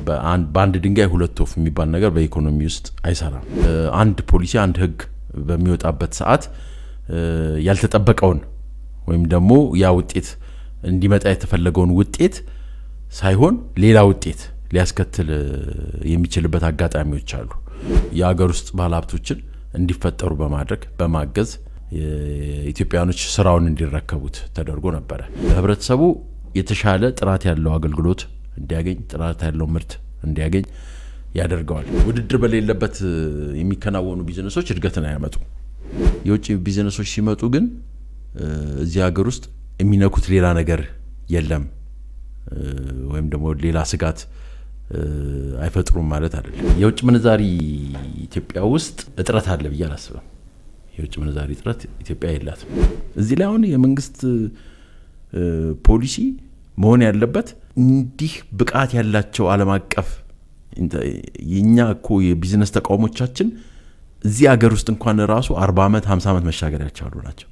በአንድ ድንጋይ ሁለት ወፍ የሚባል ነገር በኢኮኖሚ ውስጥ አይሰራም። አንድ ፖሊሲ አንድ ህግ በሚወጣበት ሰዓት ያልተጠበቀውን ወይም ደግሞ ያ ውጤት እንዲመጣ የተፈለገውን ውጤት ሳይሆን ሌላ ውጤት ሊያስከትል የሚችልበት አጋጣሚዎች አሉ። የሀገር ውስጥ ባለሀብቶችን እንዲፈጠሩ በማድረግ በማገዝ ኢትዮጵያኖች ስራውን እንዲረከቡት ተደርጎ ነበረ። ህብረተሰቡ የተሻለ ጥራት ያለው አገልግሎት እንዲያገኝ፣ ጥራት ያለው ምርት እንዲያገኝ ያደርገዋል። ውድድር በሌለበት የሚከናወኑ ቢዝነሶች እድገትን አያመጡም። የውጭ ቢዝነሶች ሲመጡ ግን እዚህ ሀገር ውስጥ የሚነኩት ሌላ ነገር የለም ወይም ደግሞ ሌላ ስጋት አይፈጥሩም ማለት አይደለም። የውጭ ምንዛሪ ኢትዮጵያ ውስጥ እጥረት አለ ብዬ አላስብም። የውጭ ምንዛሪ እጥረት ኢትዮጵያ የላትም። እዚህ ላይ አሁን የመንግስት ፖሊሲ መሆን ያለበት እንዲህ ብቃት ያላቸው ዓለም አቀፍ የእኛ እኮ የቢዝነስ ተቋሞቻችን እዚህ ሀገር ውስጥ እንኳን ራሱ አርባ ዓመት ሀምሳ ዓመት መሻገር ያልቻሉ ናቸው።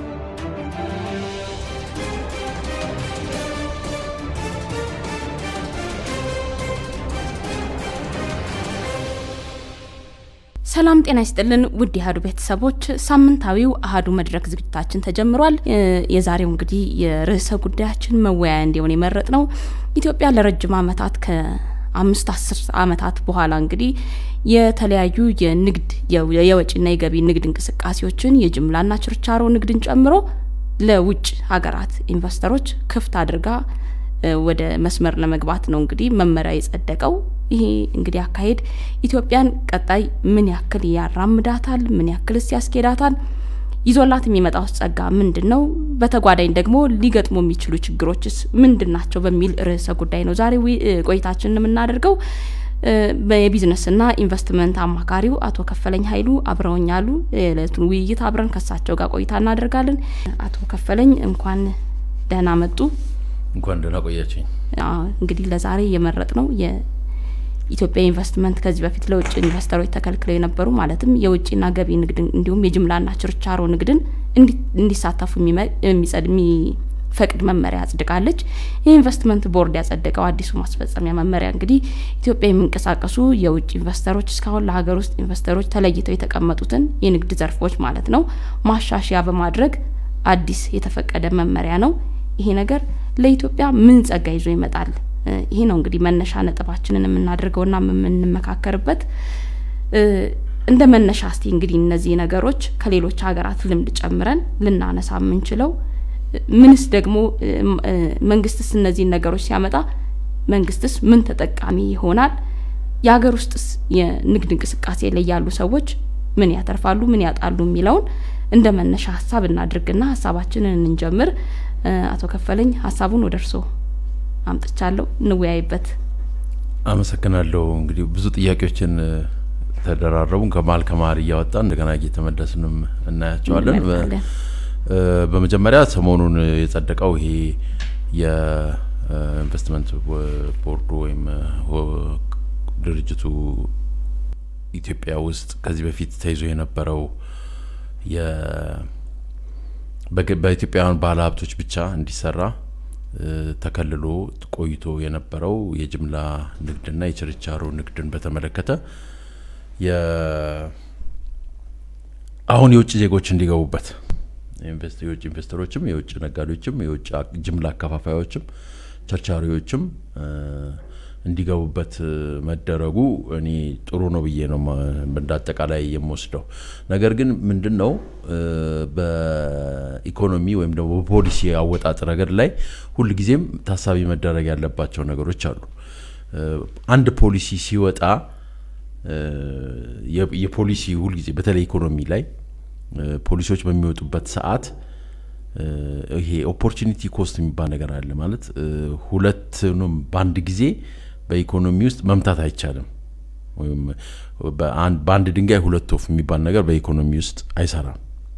ሰላም ጤና ይስጥልን ውድ የአሀዱ ቤተሰቦች፣ ሳምንታዊው አሀዱ መድረክ ዝግጅታችን ተጀምሯል። የዛሬው እንግዲህ የርዕሰ ጉዳያችን መወያያ እንዲሆን የመረጥ ነው ኢትዮጵያ ለረጅም ዓመታት ከአምስት አስር ዓመታት በኋላ እንግዲህ የተለያዩ የንግድ የወጪና የገቢ ንግድ እንቅስቃሴዎችን የጅምላና ችርቻሮ ንግድን ጨምሮ ለውጭ ሀገራት ኢንቨስተሮች ክፍት አድርጋ ወደ መስመር ለመግባት ነው እንግዲህ መመሪያ የጸደቀው። ይሄ እንግዲህ አካሄድ ኢትዮጵያን ቀጣይ ምን ያክል ያራምዳታል? ምን ያክልስ ያስኬዳታል? ይዞላት የሚመጣው ጸጋ ምንድን ነው? በተጓዳኝ ደግሞ ሊገጥሙ የሚችሉ ችግሮችስ ምንድን ናቸው? በሚል ርዕሰ ጉዳይ ነው ዛሬ ቆይታችንን የምናደርገው። የቢዝነስና ኢንቨስትመንት አማካሪው አቶ ከፈለኝ ኃይሉ አብረውኛሉ። የዕለቱን ውይይት አብረን ከሳቸው ጋር ቆይታ እናደርጋለን። አቶ ከፈለኝ እንኳን ደህና መጡ። እንኳን ደህና ቆያችኝ። እንግዲህ ለዛሬ የመረጥ ነው የኢትዮጵያ ኢንቨስትመንት ከዚህ በፊት ለውጭ ኢንቨስተሮች ተከልክለው የነበሩ ማለትም የውጭና ገቢ ንግድ እንዲሁም የጅምላና ችርቻሮ ንግድን እንዲሳተፉ የሚፈቅድ መመሪያ አጽድቃለች። የኢንቨስትመንት ቦርድ ያጸደቀው አዲሱ ማስፈጸሚያ መመሪያ እንግዲህ ኢትዮጵያ የሚንቀሳቀሱ የውጭ ኢንቨስተሮች እስካሁን ለሀገር ውስጥ ኢንቨስተሮች ተለይተው የተቀመጡትን የንግድ ዘርፎች ማለት ነው ማሻሻያ በማድረግ አዲስ የተፈቀደ መመሪያ ነው። ይሄ ነገር ለኢትዮጵያ ምን ጸጋ ይዞ ይመጣል? ይሄ ነው እንግዲህ መነሻ ነጥባችንን የምናደርገውና የምንመካከርበት። እንደ መነሻ እስቲ እንግዲህ እነዚህ ነገሮች ከሌሎች ሀገራት ልምድ ጨምረን ልናነሳ የምንችለው ምንስ ደግሞ መንግስትስ እነዚህን ነገሮች ሲያመጣ መንግስትስ ምን ተጠቃሚ ይሆናል? የሀገር ውስጥስ የንግድ እንቅስቃሴ ላይ ያሉ ሰዎች ምን ያተርፋሉ፣ ምን ያጣሉ የሚለውን እንደ መነሻ ሀሳብ እናድርግና ሀሳባችንን እንጀምር። አቶ ከፈለኝ ሀሳቡን ወደ እርስዎ አምጥቻለሁ፣ እንወያይበት። አመሰግናለሁ። እንግዲህ ብዙ ጥያቄዎችን ተደራረቡን ከመሀል ከመሀል እያወጣ እንደገና እየተመለስንም እናያቸዋለን። በመጀመሪያ ሰሞኑን የጸደቀው ይሄ የኢንቨስትመንት ቦርዱ ወይም ድርጅቱ ኢትዮጵያ ውስጥ ከዚህ በፊት ተይዞ የነበረው በኢትዮጵያውያን ባለ ሀብቶች ብቻ እንዲሰራ ተከልሎ ቆይቶ የነበረው የጅምላ ንግድና የችርቻሮ ንግድን በተመለከተ አሁን የውጭ ዜጎች እንዲገቡበት የውጭ ኢንቨስተሮችም የውጭ ነጋዴዎችም የውጭ ጅምላ አከፋፋዮችም ቸርቻሪዎችም እንዲገቡበት መደረጉ እኔ ጥሩ ነው ብዬ ነው እንደ አጠቃላይ የምወስደው። ነገር ግን ምንድን ነው በኢኮኖሚ ወይም ደግሞ በፖሊሲ አወጣጥ ረገድ ላይ ሁልጊዜም ታሳቢ መደረግ ያለባቸው ነገሮች አሉ። አንድ ፖሊሲ ሲወጣ የፖሊሲ ሁልጊዜ በተለይ ኢኮኖሚ ላይ ፖሊሲዎች በሚወጡበት ሰዓት ይሄ ኦፖርቹኒቲ ኮስት የሚባል ነገር አለ። ማለት ሁለቱንም በአንድ ጊዜ በኢኮኖሚ ውስጥ መምታት አይቻልም። ወይም በአንድ ድንጋይ ሁለት ወፍ የሚባል ነገር በኢኮኖሚ ውስጥ አይሰራም።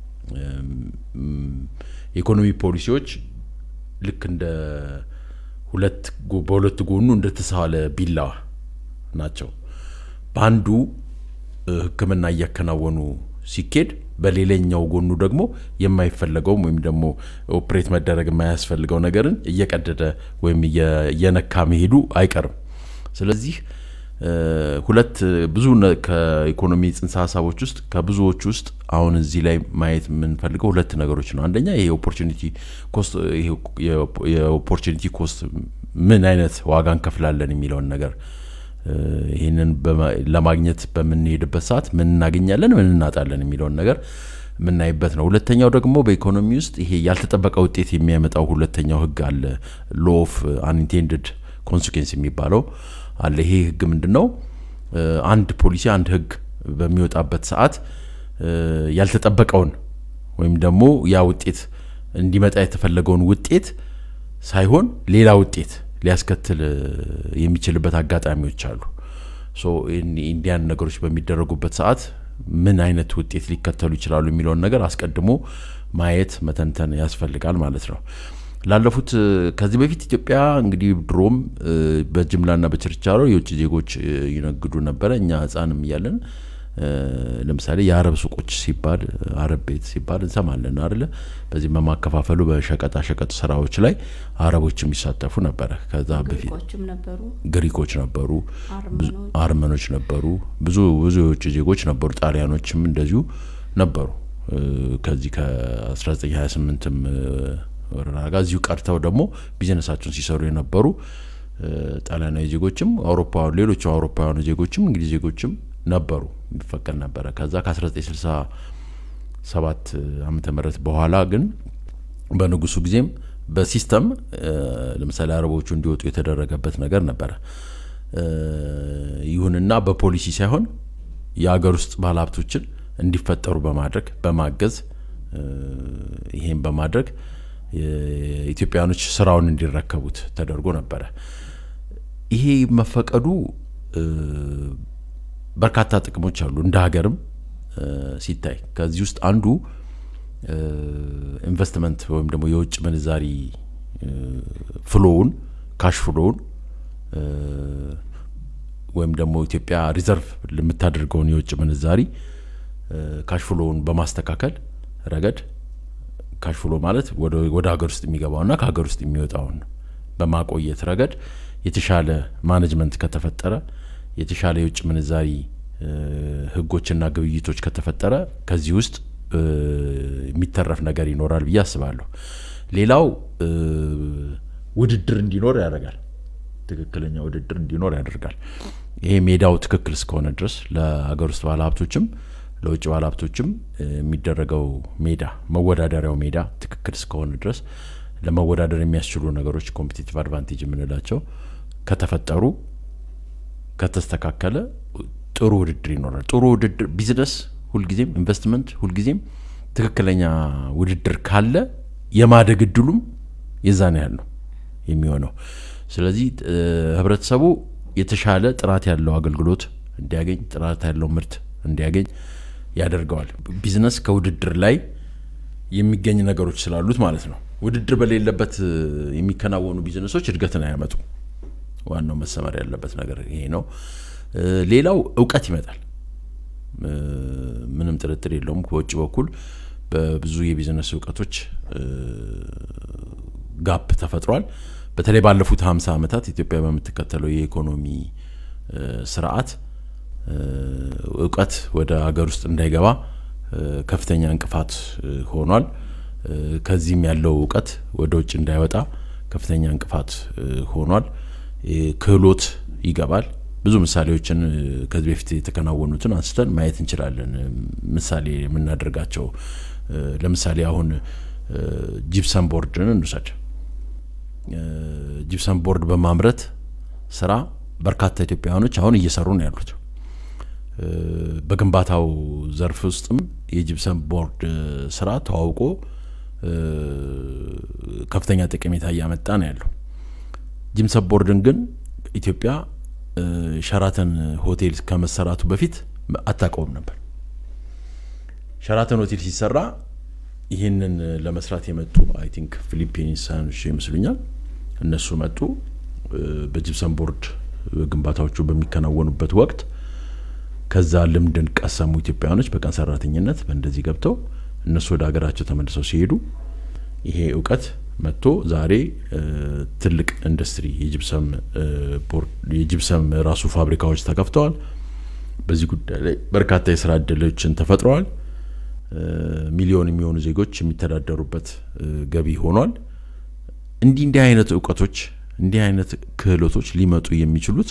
የኢኮኖሚ ፖሊሲዎች ልክ እንደ ሁለት በሁለት ጎኑ እንደተሳለ ቢላዋ ናቸው። በአንዱ ሕክምና እያከናወኑ ሲኬድ በሌላኛው ጎኑ ደግሞ የማይፈለገውም ወይም ደግሞ ኦፕሬት መደረግ የማያስፈልገው ነገርን እየቀደደ ወይም እየነካ መሄዱ አይቀርም። ስለዚህ ሁለት ብዙ ከኢኮኖሚ ጽንሰ ሀሳቦች ውስጥ ከብዙዎቹ ውስጥ አሁን እዚህ ላይ ማየት የምንፈልገው ሁለት ነገሮች ነው። አንደኛ ይሄ ኦፖርቹኒቲ ኮስት የኦፖርቹኒቲ ኮስት ምን አይነት ዋጋ እንከፍላለን የሚለውን ነገር ይህንን ለማግኘት በምንሄድበት ሰዓት ምን እናገኛለን፣ ምን እናጣለን የሚለውን ነገር የምናይበት ነው። ሁለተኛው ደግሞ በኢኮኖሚ ውስጥ ይሄ ያልተጠበቀ ውጤት የሚያመጣው ሁለተኛው ህግ አለ። ሎ ኦፍ አንኢንቴንድድ ኮንሲኩዌንስ የሚባለው አለ። ይሄ ህግ ምንድን ነው? አንድ ፖሊሲ አንድ ህግ በሚወጣበት ሰዓት ያልተጠበቀውን ወይም ደግሞ ያ ውጤት እንዲመጣ የተፈለገውን ውጤት ሳይሆን ሌላ ውጤት ሊያስከትል የሚችልበት አጋጣሚዎች አሉ። ሶ ኢንዲያን ነገሮች በሚደረጉበት ሰዓት ምን አይነት ውጤት ሊከተሉ ይችላሉ የሚለውን ነገር አስቀድሞ ማየት መተንተን ያስፈልጋል ማለት ነው። ላለፉት ከዚህ በፊት ኢትዮጵያ እንግዲህ ድሮም በጅምላና በችርቻሮ የውጭ ዜጎች ይነግዱ ነበረ። እኛ ህፃንም እያለን ለምሳሌ የአረብ ሱቆች ሲባል አረብ ቤት ሲባል እንሰማለን አይደለ? በዚህ በማከፋፈሉ በሸቀጣ ሸቀጥ ስራዎች ላይ አረቦች የሚሳተፉ ነበረ። ከዛ በፊት ግሪኮች ነበሩ፣ አርመኖች ነበሩ፣ ብዙ ብዙ የውጭ ዜጎች ነበሩ፣ ጣሊያኖችም እንደዚሁ ነበሩ። ከዚህ ከ1928ም ወረራ ጋር እዚሁ ቀርተው ደግሞ ቢዝነሳቸውን ሲሰሩ የነበሩ ጣሊያናዊ ዜጎችም አውሮፓውያኑ ሌሎቹ አውሮፓውያኑ ዜጎችም እንግሊዝ ዜጎችም ነበሩ የሚፈቀድ ነበረ። ከዛ ከ1967 ዓመተ ምህረት በኋላ ግን በንጉሱ ጊዜም በሲስተም ለምሳሌ አረቦቹ እንዲወጡ የተደረገበት ነገር ነበረ። ይሁንና በፖሊሲ ሳይሆን የሀገር ውስጥ ባለሀብቶችን እንዲፈጠሩ በማድረግ በማገዝ ይሄን በማድረግ ኢትዮጵያኖች ስራውን እንዲረከቡት ተደርጎ ነበረ። ይሄ መፈቀዱ በርካታ ጥቅሞች አሉ እንደ ሀገርም ሲታይ ከዚህ ውስጥ አንዱ ኢንቨስትመንት ወይም ደግሞ የውጭ ምንዛሪ ፍሎውን ካሽ ፍሎውን ወይም ደግሞ ኢትዮጵያ ሪዘርቭ የምታደርገውን የውጭ ምንዛሪ ካሽ ፍሎውን በማስተካከል ረገድ ካሽ ፍሎ ማለት ወደ ሀገር ውስጥ የሚገባውና ከሀገር ውስጥ የሚወጣውን በማቆየት ረገድ የተሻለ ማኔጅመንት ከተፈጠረ የተሻለ የውጭ ምንዛሪ ህጎችና ግብይቶች ከተፈጠረ ከዚህ ውስጥ የሚተረፍ ነገር ይኖራል ብዬ አስባለሁ። ሌላው ውድድር እንዲኖር ያደርጋል። ትክክለኛ ውድድር እንዲኖር ያደርጋል። ይሄ ሜዳው ትክክል እስከሆነ ድረስ ለሀገር ውስጥ ባለሀብቶችም ለውጭ ባለሀብቶችም የሚደረገው ሜዳ መወዳደሪያው ሜዳ ትክክል እስከሆነ ድረስ ለመወዳደር የሚያስችሉ ነገሮች ኮምፒቲቲቭ አድቫንቴጅ የምንላቸው ከተፈጠሩ ከተስተካከለ ጥሩ ውድድር ይኖራል። ጥሩ ውድድር ቢዝነስ ሁልጊዜም ኢንቨስትመንት ሁልጊዜም ትክክለኛ ውድድር ካለ የማደግ እድሉም የዛን ያህል ነው የሚሆነው። ስለዚህ ህብረተሰቡ የተሻለ ጥራት ያለው አገልግሎት እንዲያገኝ፣ ጥራት ያለው ምርት እንዲያገኝ ያደርገዋል። ቢዝነስ ከውድድር ላይ የሚገኝ ነገሮች ስላሉት ማለት ነው። ውድድር በሌለበት የሚከናወኑ ቢዝነሶች እድገትን አያመጡ። ዋናው መሰመር ያለበት ነገር ይሄ ነው። ሌላው እውቀት ይመጣል። ምንም ጥርጥር የለውም። በውጭ በኩል በብዙ የቢዝነስ እውቀቶች ጋፕ ተፈጥሯል። በተለይ ባለፉት ሀምሳ ዓመታት ኢትዮጵያ በምትከተለው የኢኮኖሚ ስርዓት እውቀት ወደ ሀገር ውስጥ እንዳይገባ ከፍተኛ እንቅፋት ሆኗል። ከዚህም ያለው እውቀት ወደ ውጭ እንዳይወጣ ከፍተኛ እንቅፋት ሆኗል። ክህሎት ይገባል። ብዙ ምሳሌዎችን ከዚህ በፊት የተከናወኑትን አንስተን ማየት እንችላለን። ምሳሌ የምናደርጋቸው ለምሳሌ አሁን ጂፕሰን ቦርድን እንውሰድ። ጂፕሰን ቦርድ በማምረት ስራ በርካታ ኢትዮጵያውያኖች አሁን እየሰሩ ነው ያሉት። በግንባታው ዘርፍ ውስጥም የጂፕሰን ቦርድ ስራ ተዋውቆ ከፍተኛ ጠቀሜታ እያመጣ ነው ያለው። ጂፕሰን ቦርድን ግን ኢትዮጵያ ሸራተን ሆቴል ከመሰራቱ በፊት አታውቀውም ነበር። ሸራተን ሆቴል ሲሰራ ይህንን ለመስራት የመጡ አይ ቲንክ ፊሊፒንሳኖች ይመስሉኛል እነሱ መጡ። በጂፕሰን ቦርድ ግንባታዎቹ በሚከናወኑበት ወቅት ከዛ ልምድን ቀሰሙ ኢትዮጵያውያኖች በቀን ሰራተኝነት በእንደዚህ ገብተው እነሱ ወደ ሀገራቸው ተመልሰው ሲሄዱ ይሄ እውቀት መጥቶ ዛሬ ትልቅ ኢንዱስትሪ የጅብሰም ራሱ ፋብሪካዎች ተከፍተዋል። በዚህ ጉዳይ ላይ በርካታ የስራ እድሎችን ተፈጥረዋል። ሚሊዮን የሚሆኑ ዜጎች የሚተዳደሩበት ገቢ ሆኗል። እንዲህ እንዲህ አይነት እውቀቶች እንዲህ አይነት ክህሎቶች ሊመጡ የሚችሉት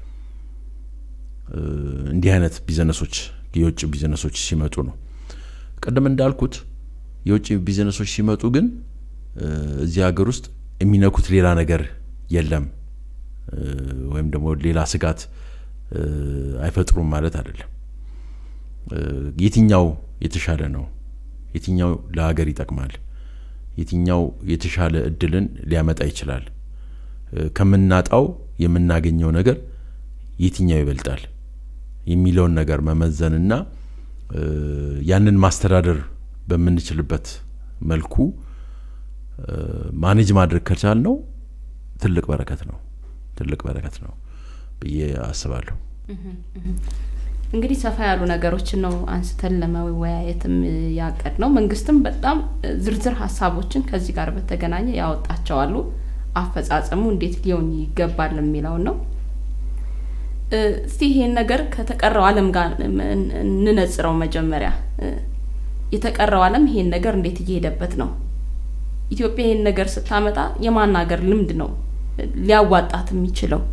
እንዲህ አይነት ቢዝነሶች የውጭ ቢዝነሶች ሲመጡ ነው። ቀደም እንዳልኩት የውጭ ቢዝነሶች ሲመጡ ግን እዚህ ሀገር ውስጥ የሚነኩት ሌላ ነገር የለም ወይም ደግሞ ሌላ ስጋት አይፈጥሩም ማለት አይደለም። የትኛው የተሻለ ነው? የትኛው ለሀገር ይጠቅማል? የትኛው የተሻለ እድልን ሊያመጣ ይችላል? ከምናጣው የምናገኘው ነገር የትኛው ይበልጣል የሚለውን ነገር መመዘንና ያንን ማስተዳደር በምንችልበት መልኩ ማኔጅ ማድረግ ከቻል ነው ትልቅ በረከት ነው ትልቅ በረከት ነው ብዬ አስባለሁ። እንግዲህ ሰፋ ያሉ ነገሮችን ነው አንስተን ለመወያየትም ያቀድ ነው። መንግስትም በጣም ዝርዝር ሀሳቦችን ከዚህ ጋር በተገናኘ ያወጣቸዋሉ። አፈጻጸሙ እንዴት ሊሆን ይገባል የሚለውን ነው። እስቲ ይሄን ነገር ከተቀረው ዓለም ጋር እንነጽረው። መጀመሪያ የተቀረው ዓለም ይሄን ነገር እንዴት እየሄደበት ነው? ኢትዮጵያ ይሄን ነገር ስታመጣ የማን ሀገር ልምድ ነው ሊያዋጣት የሚችለው?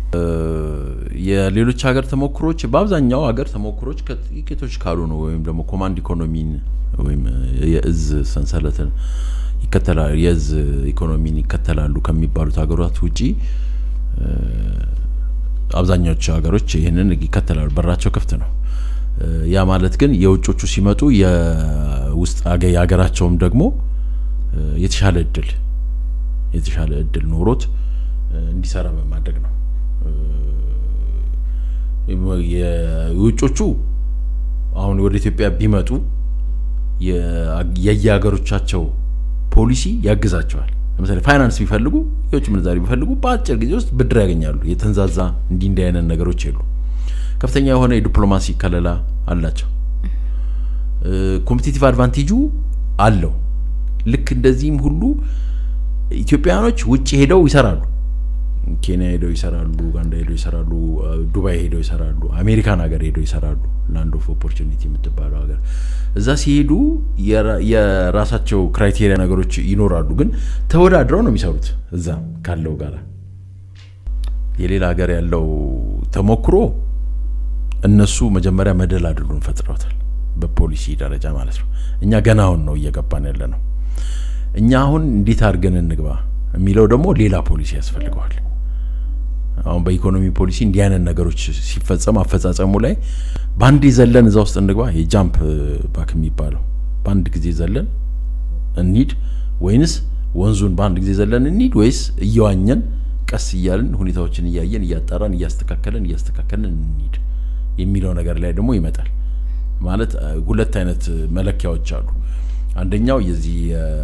የሌሎች ሀገር ተሞክሮች በአብዛኛው ሀገር ተሞክሮች ከጥቂቶች ካሉ ነው ወይም ደግሞ ኮማንድ ኢኮኖሚን ወይም የእዝ ሰንሰለትን ይከተላሉ የእዝ ኢኮኖሚን ይከተላሉ ከሚባሉት ሀገራት ውጪ አብዛኛዎቹ ሀገሮች ይህንን ይከተላሉ። በራቸው ክፍት ነው። ያ ማለት ግን የውጮቹ ሲመጡ የውስጥ የሀገራቸውም ደግሞ የተሻለ እድል የተሻለ እድል ኖሮት እንዲሰራ በማድረግ ነው። የውጮቹ አሁን ወደ ኢትዮጵያ ቢመጡ የየሀገሮቻቸው ፖሊሲ ያግዛቸዋል። ለምሳሌ ፋይናንስ ቢፈልጉ የውጭ ምንዛሪ ቢፈልጉ በአጭር ጊዜ ውስጥ ብድር ያገኛሉ። የተንዛዛ እንዲህ እንዲህ አይነት ነገሮች የሉ። ከፍተኛ የሆነ የዲፕሎማሲ ከለላ አላቸው። ኮምፒቲቲቭ አድቫንቴጁ አለው። ልክ እንደዚህም ሁሉ ኢትዮጵያውያኖች ውጭ ሄደው ይሰራሉ። ኬንያ ሄደው ይሰራሉ፣ ኡጋንዳ ሄደው ይሰራሉ፣ ዱባይ ሄደው ይሰራሉ፣ አሜሪካን ሀገር ሄደው ይሰራሉ። ላንድ ኦፍ ኦፖርቹኒቲ የምትባለው ሀገር እዛ ሲሄዱ የራሳቸው ክራይቴሪያ ነገሮች ይኖራሉ፣ ግን ተወዳድረው ነው የሚሰሩት እዛ ካለው ጋር። የሌላ ሀገር ያለው ተሞክሮ እነሱ መጀመሪያ መደላድሉን ፈጥረውታል፣ በፖሊሲ ደረጃ ማለት ነው። እኛ ገና አሁን ነው እየገባን ያለ ነው። እኛ አሁን እንዴት አድርገን እንግባ የሚለው ደግሞ ሌላ ፖሊሲ ያስፈልገዋል። አሁን በኢኮኖሚ ፖሊሲ እንዲህ አይነት ነገሮች ሲፈጸም አፈጻጸሙ ላይ በአንድ ዘለን እዛ ውስጥ እንግባ፣ የጃምፕ ባክ የሚባለው በአንድ ጊዜ ዘለን እንሂድ ወይንስ ወንዙን በአንድ ጊዜ ዘለን እንሂድ ወይስ እየዋኘን ቀስ እያልን ሁኔታዎችን እያየን እያጣራን እያስተካከልን እያስተካከልን እንሂድ የሚለው ነገር ላይ ደግሞ ይመጣል። ማለት ሁለት አይነት መለኪያዎች አሉ። አንደኛው የዚህ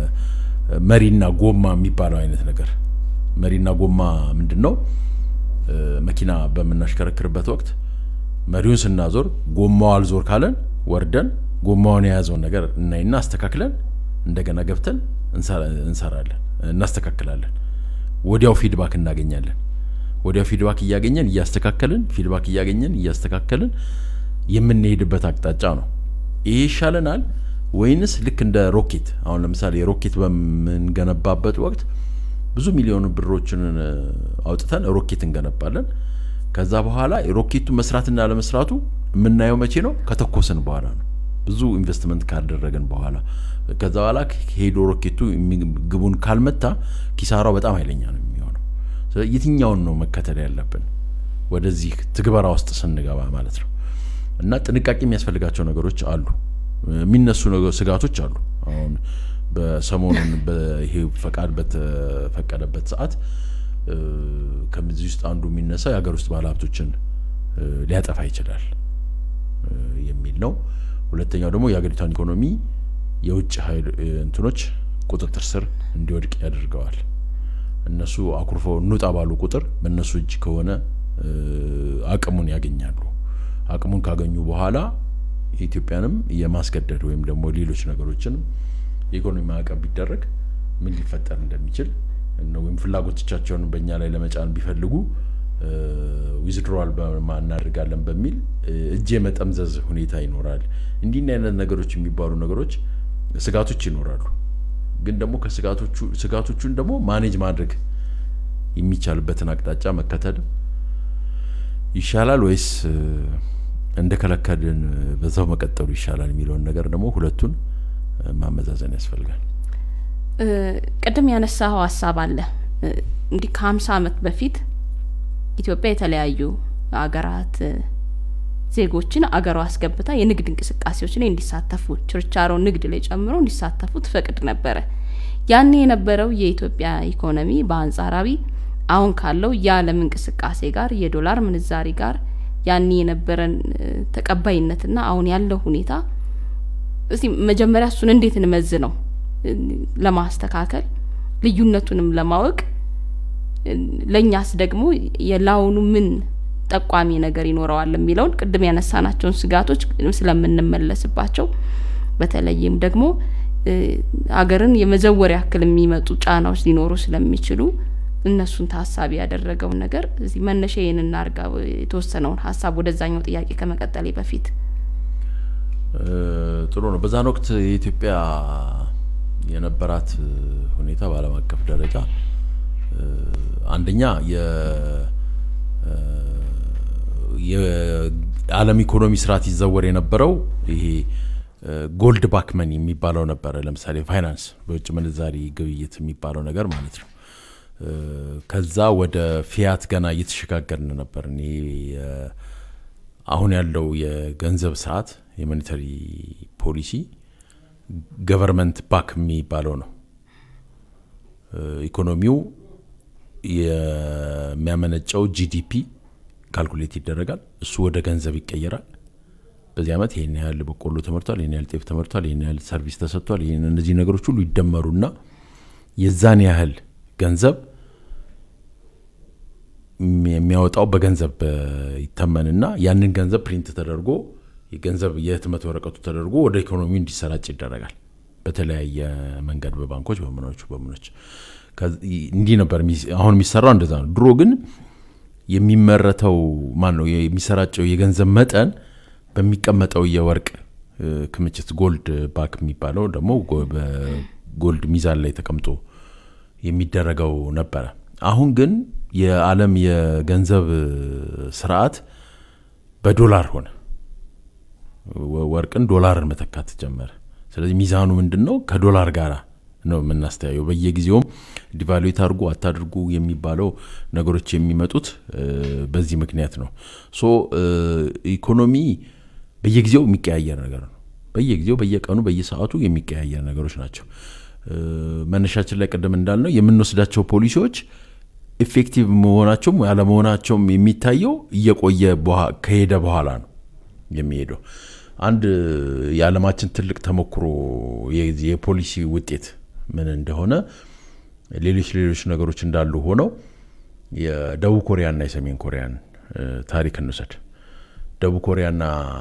መሪና ጎማ የሚባለው አይነት ነገር። መሪና ጎማ ምንድን ነው? መኪና በምናሽከረክርበት ወቅት መሪውን ስናዞር ጎማው አልዞር ካለን ወርደን ጎማውን የያዘውን ነገር እናይና አስተካክለን እንደገና ገብተን እንሰራለን፣ እናስተካክላለን። ወዲያው ፊድባክ እናገኛለን። ወዲያው ፊድባክ እያገኘን እያስተካከልን ፊድባክ እያገኘን እያስተካከልን የምንሄድበት አቅጣጫ ነው። ይሄ ይሻለናል ወይንስ ልክ እንደ ሮኬት አሁን ለምሳሌ ሮኬት በምንገነባበት ወቅት ብዙ ሚሊዮን ብሮችን አውጥተን ሮኬት እንገነባለን። ከዛ በኋላ ሮኬቱ መስራትና ለመስራቱ የምናየው መቼ ነው? ከተኮስን በኋላ ነው። ብዙ ኢንቨስትመንት ካደረግን በኋላ ከዛ በኋላ ሄዶ ሮኬቱ ግቡን ካልመታ ኪሳራው በጣም ኃይለኛ ነው የሚሆነው። ስለዚህ የትኛውን ነው መከተል ያለብን ወደዚህ ትግበራ ውስጥ ስንገባ ማለት ነው። እና ጥንቃቄ የሚያስፈልጋቸው ነገሮች አሉ። የሚነሱ ስጋቶች አሉ። አሁን በሰሞኑን ይሄ ፈቃድ በተፈቀደበት ሰዓት ከዚህ ውስጥ አንዱ የሚነሳው የሀገር ውስጥ ባለሀብቶችን ሊያጠፋ ይችላል የሚል ነው። ሁለተኛው ደግሞ የሀገሪቷን ኢኮኖሚ የውጭ ኃይል እንትኖች ቁጥጥር ስር እንዲወድቅ ያደርገዋል። እነሱ አኩርፈው እንውጣ ባሉ ቁጥር በእነሱ እጅ ከሆነ አቅሙን ያገኛሉ። አቅሙን ካገኙ በኋላ የኢትዮጵያንም የማስገደድ ወይም ደግሞ ሌሎች ነገሮችንም የኢኮኖሚ ማዕቀብ ቢደረግ ምን ሊፈጠር እንደሚችል ወይም ፍላጎቶቻቸውን በእኛ ላይ ለመጫን ቢፈልጉ ዊዝድሮዋል እናደርጋለን በሚል እጅ የመጠምዘዝ ሁኔታ ይኖራል። እንዲህ አይነት ነገሮች የሚባሉ ነገሮች ስጋቶች ይኖራሉ። ግን ደግሞ ከስጋቶቹ ስጋቶቹን ደግሞ ማኔጅ ማድረግ የሚቻልበትን አቅጣጫ መከተል ይሻላል ወይስ እንደከለከልን በዛው መቀጠሉ ይሻላል የሚለውን ነገር ደግሞ ሁለቱን ማመዛዘን ያስፈልጋል። ቅድም ያነሳኸው ሀሳብ አለ እንዲህ ከሀምሳ ዓመት በፊት ኢትዮጵያ የተለያዩ አገራት ዜጎችን አገሯ አስገብታ የንግድ እንቅስቃሴዎች ላይ እንዲሳተፉ ችርቻሮ ንግድ ላይ ጨምሮ እንዲሳተፉ ትፈቅድ ነበረ። ያኔ የነበረው የኢትዮጵያ ኢኮኖሚ በአንጻራዊ አሁን ካለው የዓለም እንቅስቃሴ ጋር የዶላር ምንዛሪ ጋር ያኔ የነበረን ተቀባይነትና አሁን ያለው ሁኔታ እስቲ መጀመሪያ እሱን እንዴት እንመዝ ነው ለማስተካከል ልዩነቱንም ለማወቅ ለእኛስ ደግሞ የላውኑ ምን ጠቋሚ ነገር ይኖረዋል የሚለውን ቅድም ያነሳናቸውን ስጋቶች ስለምንመለስባቸው በተለይም ደግሞ ሀገርን የመዘወር ያክል የሚመጡ ጫናዎች ሊኖሩ ስለሚችሉ እነሱን ታሳቢ ያደረገውን ነገር እዚህ መነሻ ይህን እናርጋ የተወሰነውን ሀሳብ ወደዛኛው ጥያቄ ከመቀጠሌ በፊት ጥሩ ነው። በዛን ወቅት የኢትዮጵያ የነበራት ሁኔታ በዓለም አቀፍ ደረጃ አንደኛ የዓለም ኢኮኖሚ ስርዓት ይዘወር የነበረው ይሄ ጎልድ ባክመን የሚባለው ነበረ። ለምሳሌ ፋይናንስ፣ በውጭ ምንዛሪ ግብይት የሚባለው ነገር ማለት ነው። ከዛ ወደ ፊያት ገና እየተሸጋገርን ነበር። አሁን ያለው የገንዘብ ስርዓት የሞኔተሪ ፖሊሲ ገቨርንመንት ባክ የሚባለው ነው። ኢኮኖሚው የሚያመነጨው ጂዲፒ ካልኩሌት ይደረጋል። እሱ ወደ ገንዘብ ይቀየራል። በዚህ ዓመት ይህን ያህል በቆሎ ተመርቷል፣ ይህን ያህል ጤፍ ተመርቷል፣ ይህን ያህል ሰርቪስ ተሰጥቷል፣ ይህን እነዚህ ነገሮች ሁሉ ይደመሩና የዛን ያህል ገንዘብ የሚያወጣው በገንዘብ ይተመንና ያንን ገንዘብ ፕሪንት ተደርጎ የገንዘብ የህትመት ወረቀቱ ተደርጎ ወደ ኢኮኖሚው እንዲሰራጭ ይደረጋል። በተለያየ መንገድ በባንኮች በምኖቹ በምኖች እንዲህ ነበር አሁን የሚሰራው እንደዛ ነው። ድሮ ግን የሚመረተው ማን ነው የሚሰራጨው የገንዘብ መጠን በሚቀመጠው የወርቅ ክምችት ጎልድ ባክ የሚባለው ደግሞ በጎልድ ሚዛን ላይ ተቀምጦ የሚደረገው ነበረ። አሁን ግን የዓለም የገንዘብ ስርዓት በዶላር ሆነ። ወርቅን ዶላርን መተካት ጀመረ። ስለዚህ ሚዛኑ ምንድን ነው? ከዶላር ጋር ነው የምናስተያየው። በየጊዜውም ዲቫሉዌት አድርጉ አታድርጉ የሚባለው ነገሮች የሚመጡት በዚህ ምክንያት ነው። ሶ ኢኮኖሚ በየጊዜው የሚቀያየር ነገር ነው። በየጊዜው በየቀኑ በየሰዓቱ የሚቀያየር ነገሮች ናቸው። መነሻችን ላይ ቅድም እንዳልነው የምንወስዳቸው ፖሊሲዎች ኢፌክቲቭ መሆናቸውም ያለመሆናቸውም የሚታየው እየቆየ ከሄደ በኋላ ነው የሚሄደው። አንድ የዓለማችን ትልቅ ተሞክሮ የፖሊሲ ውጤት ምን እንደሆነ ሌሎች ሌሎች ነገሮች እንዳሉ ሆነው የደቡብ ኮሪያና የሰሜን ኮሪያን ታሪክ እንውሰድ። ደቡብ ኮሪያና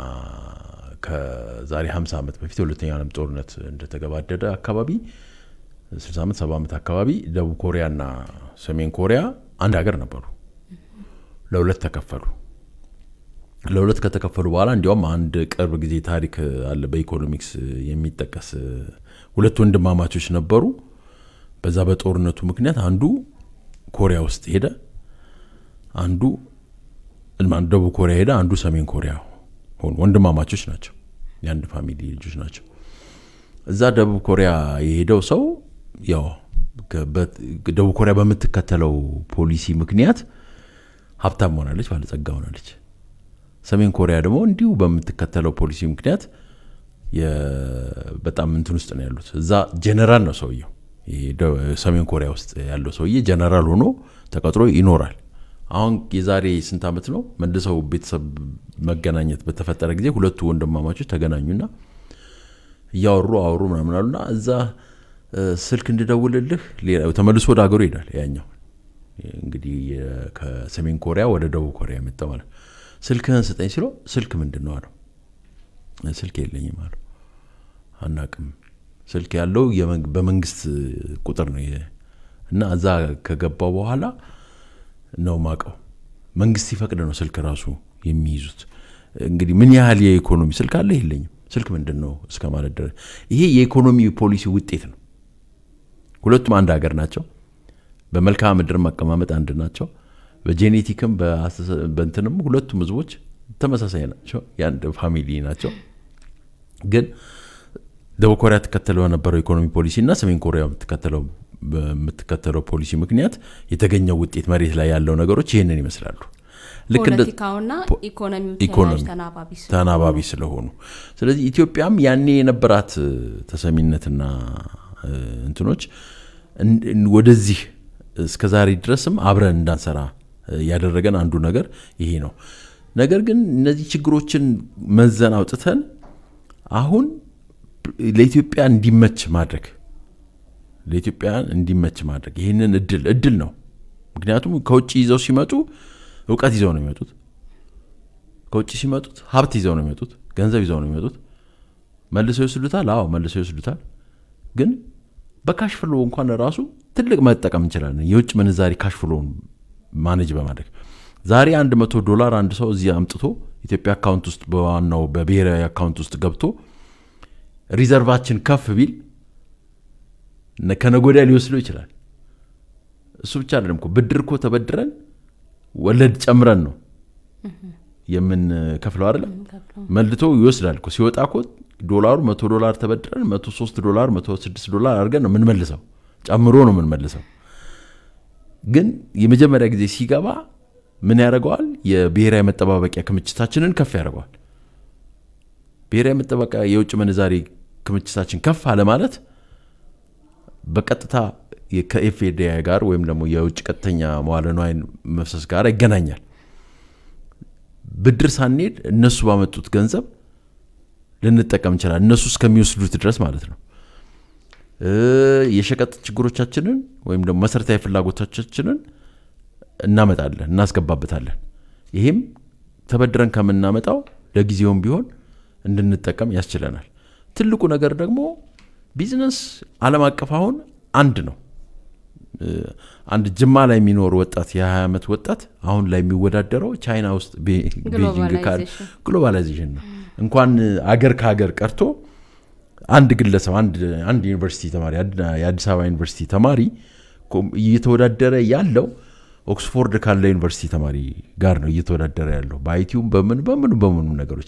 ከዛሬ 50 ዓመት በፊት የሁለተኛው ዓለም ጦርነት እንደተገባደደ አካባቢ 60 ዓመት 70 ዓመት አካባቢ ደቡብ ኮሪያና ሰሜን ኮሪያ አንድ ሀገር ነበሩ። ለሁለት ተከፈሉ። ለሁለት ከተከፈሉ በኋላ እንዲያውም አንድ ቅርብ ጊዜ ታሪክ አለ በኢኮኖሚክስ የሚጠቀስ ሁለት ወንድማማቾች ነበሩ። በዛ በጦርነቱ ምክንያት አንዱ ኮሪያ ውስጥ ሄደ፣ አንዱ ደቡብ ኮሪያ ሄደ፣ አንዱ ሰሜን ኮሪያ ሆኑ። ወንድማማቾች ናቸው፣ የአንድ ፋሚሊ ልጆች ናቸው። እዛ ደቡብ ኮሪያ የሄደው ሰው ያው ደቡብ ኮሪያ በምትከተለው ፖሊሲ ምክንያት ሀብታም ሆናለች፣ ባለጸጋ ሆናለች። ሰሜን ኮሪያ ደግሞ እንዲሁ በምትከተለው ፖሊሲ ምክንያት በጣም እንትን ውስጥ ነው ያሉት። እዛ ጀነራል ነው ሰውየው። ሰሜን ኮሪያ ውስጥ ያለው ሰውዬ ጀነራል ሆኖ ተቀጥሮ ይኖራል። አሁን የዛሬ ስንት ዓመት ነው መልሰው ቤተሰብ መገናኘት በተፈጠረ ጊዜ ሁለቱ ወንድማማቾች ተገናኙና እያወሩ አወሩ ምናምን አሉና እዛ ስልክ እንድደውልልህ ተመልሶ ወደ ሀገሩ ይሄዳል። ያኛው እንግዲህ ከሰሜን ኮሪያ ወደ ደቡብ ኮሪያ የመጣ ማለት ስልክህን ስጠኝ ሲለው ስልክ ምንድን ነው አለው። ስልክ የለኝም አለው። አናቅም ስልክ ያለው በመንግስት ቁጥር ነው እና እዛ ከገባው በኋላ ነው ማቀው መንግስት ሲፈቅድ ነው ስልክ ራሱ የሚይዙት። እንግዲህ ምን ያህል የኢኮኖሚ ስልክ አለ የለኝም፣ ስልክ ምንድን ነው እስከ ማለት ድረስ ይሄ የኢኮኖሚ ፖሊሲ ውጤት ነው። ሁለቱም አንድ ሀገር ናቸው። በመልክዓ ምድር መቀማመጥ አንድ ናቸው። በጄኔቲክም በእንትንም ሁለቱም ህዝቦች ተመሳሳይ ናቸው። የአንድ ፋሚሊ ናቸው። ግን ደቡብ ኮሪያ ትከተለው በነበረው ኢኮኖሚ ፖሊሲ እና ሰሜን ኮሪያ የምትከተለው በምትከተለው ፖሊሲ ምክንያት የተገኘው ውጤት መሬት ላይ ያለው ነገሮች ይህንን ይመስላሉ። ልክ ፖለቲካውና ኢኮኖሚው ተናባቢ ስለሆኑ ስለዚህ ኢትዮጵያም ያኔ የነበራት ተሰሚነትና እንትኖች ወደዚህ እስከ ዛሬ ድረስም አብረን እንዳንሰራ ያደረገን አንዱ ነገር ይሄ ነው። ነገር ግን እነዚህ ችግሮችን መዘን አውጥተን አሁን ለኢትዮጵያ እንዲመች ማድረግ ለኢትዮጵያ እንዲመች ማድረግ ይህንን እድል እድል ነው። ምክንያቱም ከውጭ ይዘው ሲመጡ እውቀት ይዘው ነው የሚመጡት። ከውጭ ሲመጡት ሀብት ይዘው ነው የሚመጡት። ገንዘብ ይዘው ነው የሚመጡት። መልሰው ይወስዱታል። አዎ መልሰው ይወስዱታል። ግን በካሽ ፍሎ እንኳን ራሱ ትልቅ መጠቀም እንችላለን። የውጭ ምንዛሪ ካሽ ፍሎውን ማኔጅ በማድረግ ዛሬ አንድ መቶ ዶላር አንድ ሰው እዚህ አምጥቶ ኢትዮጵያ አካውንት ውስጥ በዋናው በብሔራዊ አካውንት ውስጥ ገብቶ ሪዘርቫችን ከፍ ቢል ከነጎዳ ሊወስደው ይችላል። እሱ ብቻ አይደለም እኮ ብድር እኮ ተበድረን ወለድ ጨምረን ነው የምንከፍለው አይደለም። መልቶ ይወስዳል እኮ ሲወጣ እኮ ዶላሩ መቶ ዶላር ተበድረን መቶ ሶስት ዶላር መቶ ስድስት ዶላር አድርገን ነው የምንመልሰው፣ ጨምሮ ነው የምንመልሰው። ግን የመጀመሪያ ጊዜ ሲገባ ምን ያደርገዋል? የብሔራዊ መጠባበቂያ ክምችታችንን ከፍ ያደርገዋል። ብሔራዊ መጠባበቂያ የውጭ ምንዛሬ ክምችታችን ከፍ አለ ማለት በቀጥታ ከኤፍኤዲአይ ጋር ወይም ደግሞ የውጭ ቀጥተኛ መዋለ ንዋይ መፍሰስ ጋር ይገናኛል። ብድር ሳንሄድ እነሱ ባመጡት ገንዘብ ልንጠቀም እንችላል፣ እነሱ እስከሚወስዱት ድረስ ማለት ነው። የሸቀጥ ችግሮቻችንን ወይም ደግሞ መሰረታዊ ፍላጎቶቻችንን እናመጣለን፣ እናስገባበታለን። ይሄም ተበድረን ከምናመጣው ለጊዜውም ቢሆን እንድንጠቀም ያስችለናል። ትልቁ ነገር ደግሞ ቢዝነስ ዓለም አቀፍ አሁን አንድ ነው። አንድ ጅማ ላይ የሚኖር ወጣት የ20 ዓመት ወጣት አሁን ላይ የሚወዳደረው ቻይና ውስጥ ቤጂንግ ካል ግሎባላይዜሽን ነው። እንኳን አገር ከሀገር ቀርቶ አንድ ግለሰብ አንድ ዩኒቨርሲቲ ተማሪ የአዲስ አበባ ዩኒቨርሲቲ ተማሪ እየተወዳደረ ያለው ኦክስፎርድ ካለ ዩኒቨርሲቲ ተማሪ ጋር ነው እየተወዳደረ ያለው በአይቲውም በምን በምኑ በምኑ ነገሮች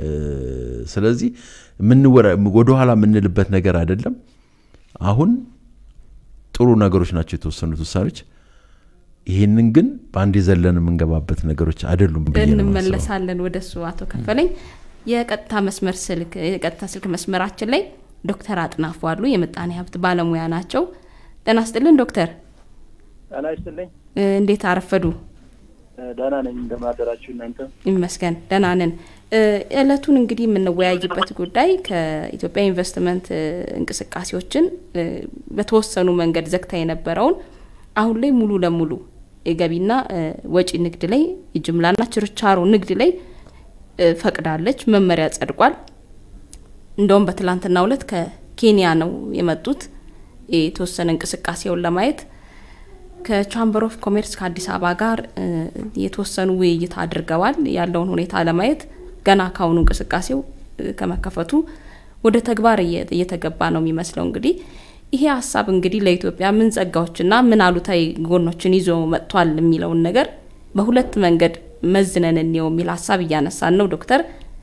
ስለዚህ ወደኋላ የምንልበት ነገር አይደለም። አሁን ጥሩ ነገሮች ናቸው የተወሰኑት ውሳኔዎች። ይህንን ግን በአንድ የዘለን የምንገባበት ነገሮች አይደሉም። እንመለሳለን ወደ እሱ አቶ ከፈለኝ። የቀጥታ መስመር ስልክ የቀጥታ ስልክ መስመራችን ላይ ዶክተር አጥናፉ አሉ። የምጣኔ ሀብት ባለሙያ ናቸው። ጤና ይስጥልን ዶክተር። ጤና ይስጥልኝ። እንዴት አረፈዱ? ደህና ነኝ። እንደማደራችሁ እናንተ? ይመስገን ደህና ነን። እለቱን እንግዲህ የምንወያይበት ጉዳይ ከኢትዮጵያ ኢንቨስትመንት እንቅስቃሴዎችን በተወሰኑ መንገድ ዘግታ የነበረውን አሁን ላይ ሙሉ ለሙሉ የገቢና ወጪ ንግድ ላይ የጅምላና ችርቻሮ ንግድ ላይ ፈቅዳለች። መመሪያ ጸድቋል። እንደውም በትላንትናው ዕለት ከኬንያ ነው የመጡት የተወሰነ እንቅስቃሴውን ለማየት ከቻምበር ኦፍ ኮሜርስ ከአዲስ አበባ ጋር የተወሰኑ ውይይት አድርገዋል። ያለውን ሁኔታ ለማየት ገና ካሁኑ እንቅስቃሴው ከመከፈቱ ወደ ተግባር እየተገባ ነው የሚመስለው። እንግዲህ ይሄ ሀሳብ እንግዲህ ለኢትዮጵያ ምን ጸጋዎችና ምን አሉታዊ ጎኖችን ይዞ መጥቷል የሚለውን ነገር በሁለት መንገድ መዝነን እንየው የሚል ሀሳብ እያነሳን ነው። ዶክተር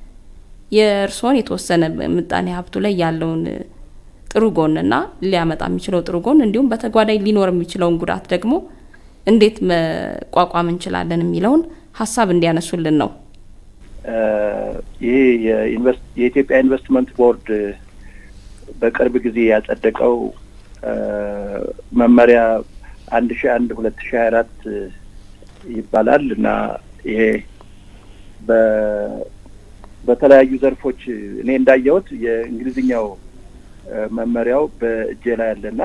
የእርስዎን የተወሰነ ምጣኔ ሀብቱ ላይ ያለውን ጥሩ ጎንና ሊያመጣ የሚችለው ጥሩ ጎን እንዲሁም በተጓዳኝ ሊኖር የሚችለውን ጉዳት ደግሞ እንዴት መቋቋም እንችላለን የሚለውን ሀሳብ እንዲያነሱልን ነው። ይሄ የኢትዮጵያ ኢንቨስትመንት ቦርድ በቅርብ ጊዜ ያጸደቀው መመሪያ አንድ ሺ አንድ ሁለት ሺ ሀያ አራት ይባላል እና ይሄ በተለያዩ ዘርፎች እኔ እንዳየሁት የእንግሊዝኛው መመሪያው በእጄ ላይ ያለና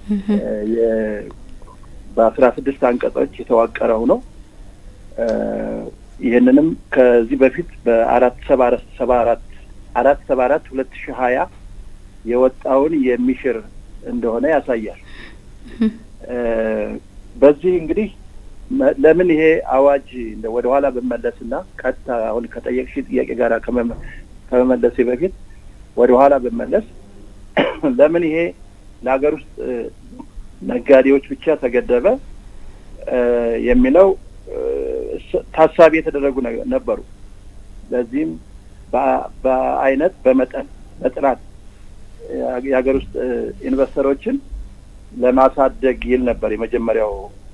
በአስራ ስድስት አንቀጾች የተዋቀረው ነው። ይህንንም ከዚህ በፊት በአራት ሰባ ሰባ አራት አራት ሰባ አራት ሁለት ሺ ሀያ የወጣውን የሚሽር እንደሆነ ያሳያል። በዚህ እንግዲህ ለምን ይሄ አዋጅ እንደ ወደ ኋላ ብመለስና ቀጥታ አሁን ከጠየቅሽ ጥያቄ ጋር ከመመለሴ በፊት ወደ ኋላ ብመለስ ለምን ይሄ ለሀገር ውስጥ ነጋዴዎች ብቻ ተገደበ የሚለው ታሳቢ የተደረጉ ነበሩ። ለዚህም በአይነት በመጠን በጥራት የሀገር ውስጥ ኢንቨስተሮችን ለማሳደግ ይል ነበር የመጀመሪያው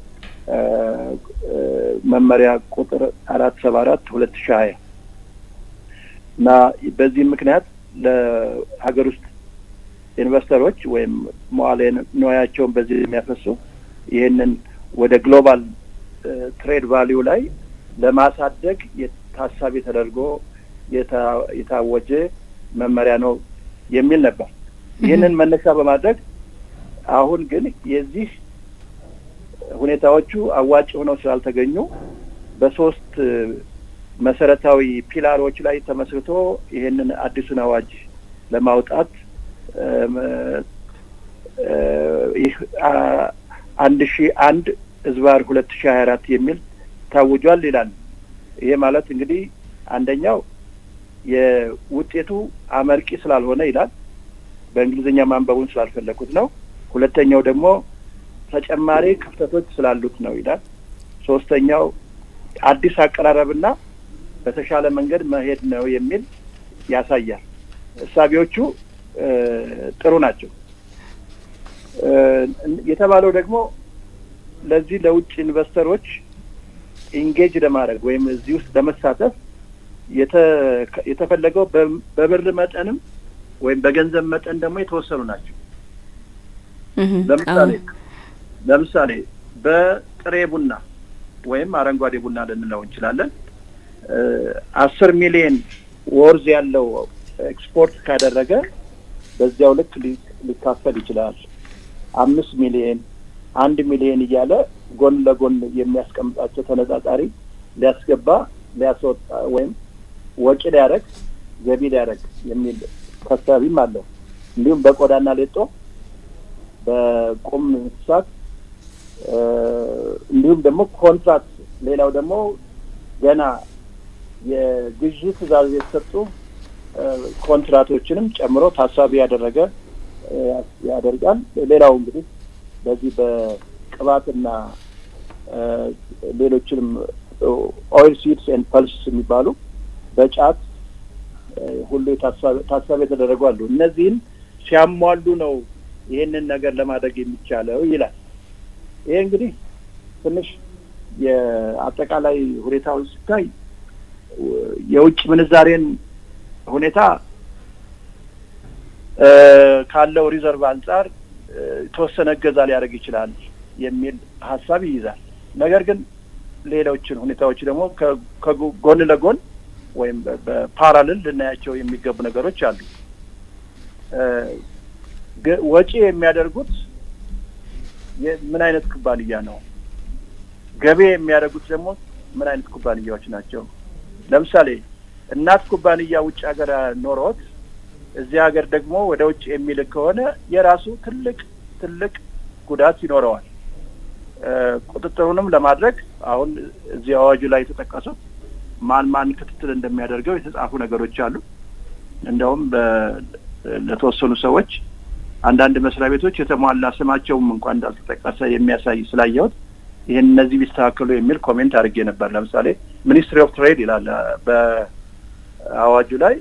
መመሪያ ቁጥር አራት ሰባ አራት ሁለት ሺ ሀያ እና በዚህም ምክንያት ለሀገር ውስጥ ኢንቨስተሮች ወይም መዋዕለ ንዋያቸውን በዚህ የሚያፈሱ ይህንን ወደ ግሎባል ትሬድ ቫሊዩ ላይ ለማሳደግ ታሳቢ ተደርጎ የታወጀ መመሪያ ነው የሚል ነበር። ይህንን መነሻ በማድረግ አሁን ግን የዚህ ሁኔታዎቹ አዋጭ ሆነው ስላልተገኙ በሶስት መሰረታዊ ፒላሮች ላይ ተመስርቶ ይህንን አዲሱን አዋጅ ለማውጣት ይህ አንድ ሺ አንድ ህዝባር ሁለት ሺ ሀያ አራት የሚል ታውጇል ይላል። ይሄ ማለት እንግዲህ አንደኛው የውጤቱ አመርቂ ስላልሆነ ይላል። በእንግሊዝኛ ማንበቡን ስላልፈለኩት ነው። ሁለተኛው ደግሞ ተጨማሪ ክፍተቶች ስላሉት ነው ይላል። ሶስተኛው አዲስ አቀራረብና በተሻለ መንገድ መሄድ ነው የሚል ያሳያል። እሳቢዎቹ ጥሩ ናቸው። የተባለው ደግሞ ለዚህ ለውጭ ኢንቨስተሮች ኢንጌጅ ለማድረግ ወይም እዚህ ውስጥ ለመሳተፍ የተፈለገው በብር መጠንም ወይም በገንዘብ መጠን ደግሞ የተወሰኑ ናቸው። ለምሳሌ ለምሳሌ በጥሬ ቡና ወይም አረንጓዴ ቡና ልንለው እንችላለን። አስር ሚሊዮን ወርዝ ያለው ኤክስፖርት ካደረገ በዚያው ልክ ሊካፈል ይችላል። አምስት ሚሊዮን አንድ ሚሊዮን እያለ ጎን ለጎን የሚያስቀምጣቸው ተነጻጻሪ ሊያስገባ ሊያስወጣ ወይም ወጪ ሊያደርግ ገቢ ሊያደርግ የሚል ታሳቢም አለው። እንዲሁም በቆዳና ሌጦ በቁም እንስሳት እንዲሁም ደግሞ ኮንትራክት፣ ሌላው ደግሞ ገና የግዢ ትዕዛዝ የተሰጡ ኮንትራቶችንም ጨምሮ ታሳቢ ያደረገ ያደርጋል። ሌላው እንግዲህ በዚህ በቅባትና ሌሎችንም ኦይል ሲድስ ኤንድ ፐልስ የሚባሉ በጫት ሁሉ ታሳቢ የተደረጉ አሉ። እነዚህን ሲያሟሉ ነው ይህንን ነገር ለማድረግ የሚቻለው ይላል። ይሄ እንግዲህ ትንሽ የአጠቃላይ ሁኔታውን ሲታይ የውጭ ምንዛሬን ሁኔታ ካለው ሪዘርቭ አንጻር የተወሰነ እገዛ ሊያደርግ ይችላል የሚል ሀሳብ ይይዛል። ነገር ግን ሌሎችን ሁኔታዎች ደግሞ ከጎን ለጎን ወይም በፓራልል ልናያቸው የሚገቡ ነገሮች አሉ። ወጪ የሚያደርጉት ምን አይነት ኩባንያ ነው? ገቢ የሚያደርጉት ደግሞ ምን አይነት ኩባንያዎች ናቸው? ለምሳሌ እናት ኩባንያ ውጭ ሀገር ኖሮት እዚህ ሀገር ደግሞ ወደ ውጭ የሚልክ ከሆነ የራሱ ትልቅ ትልቅ ጉዳት ይኖረዋል። ቁጥጥሩንም ለማድረግ አሁን እዚህ አዋጁ ላይ የተጠቀሱት ማን ማን ክትትል እንደሚያደርገው የተጻፉ ነገሮች አሉ። እንደውም ለተወሰኑ ሰዎች አንዳንድ መስሪያ ቤቶች የተሟላ ስማቸውም እንኳን እንዳልተጠቀሰ የሚያሳይ ስላየሁት ይህን እነዚህ ቢስተካከሉ የሚል ኮሜንት አድርጌ ነበር። ለምሳሌ ሚኒስትሪ ኦፍ ትሬድ ይላል በአዋጁ ላይ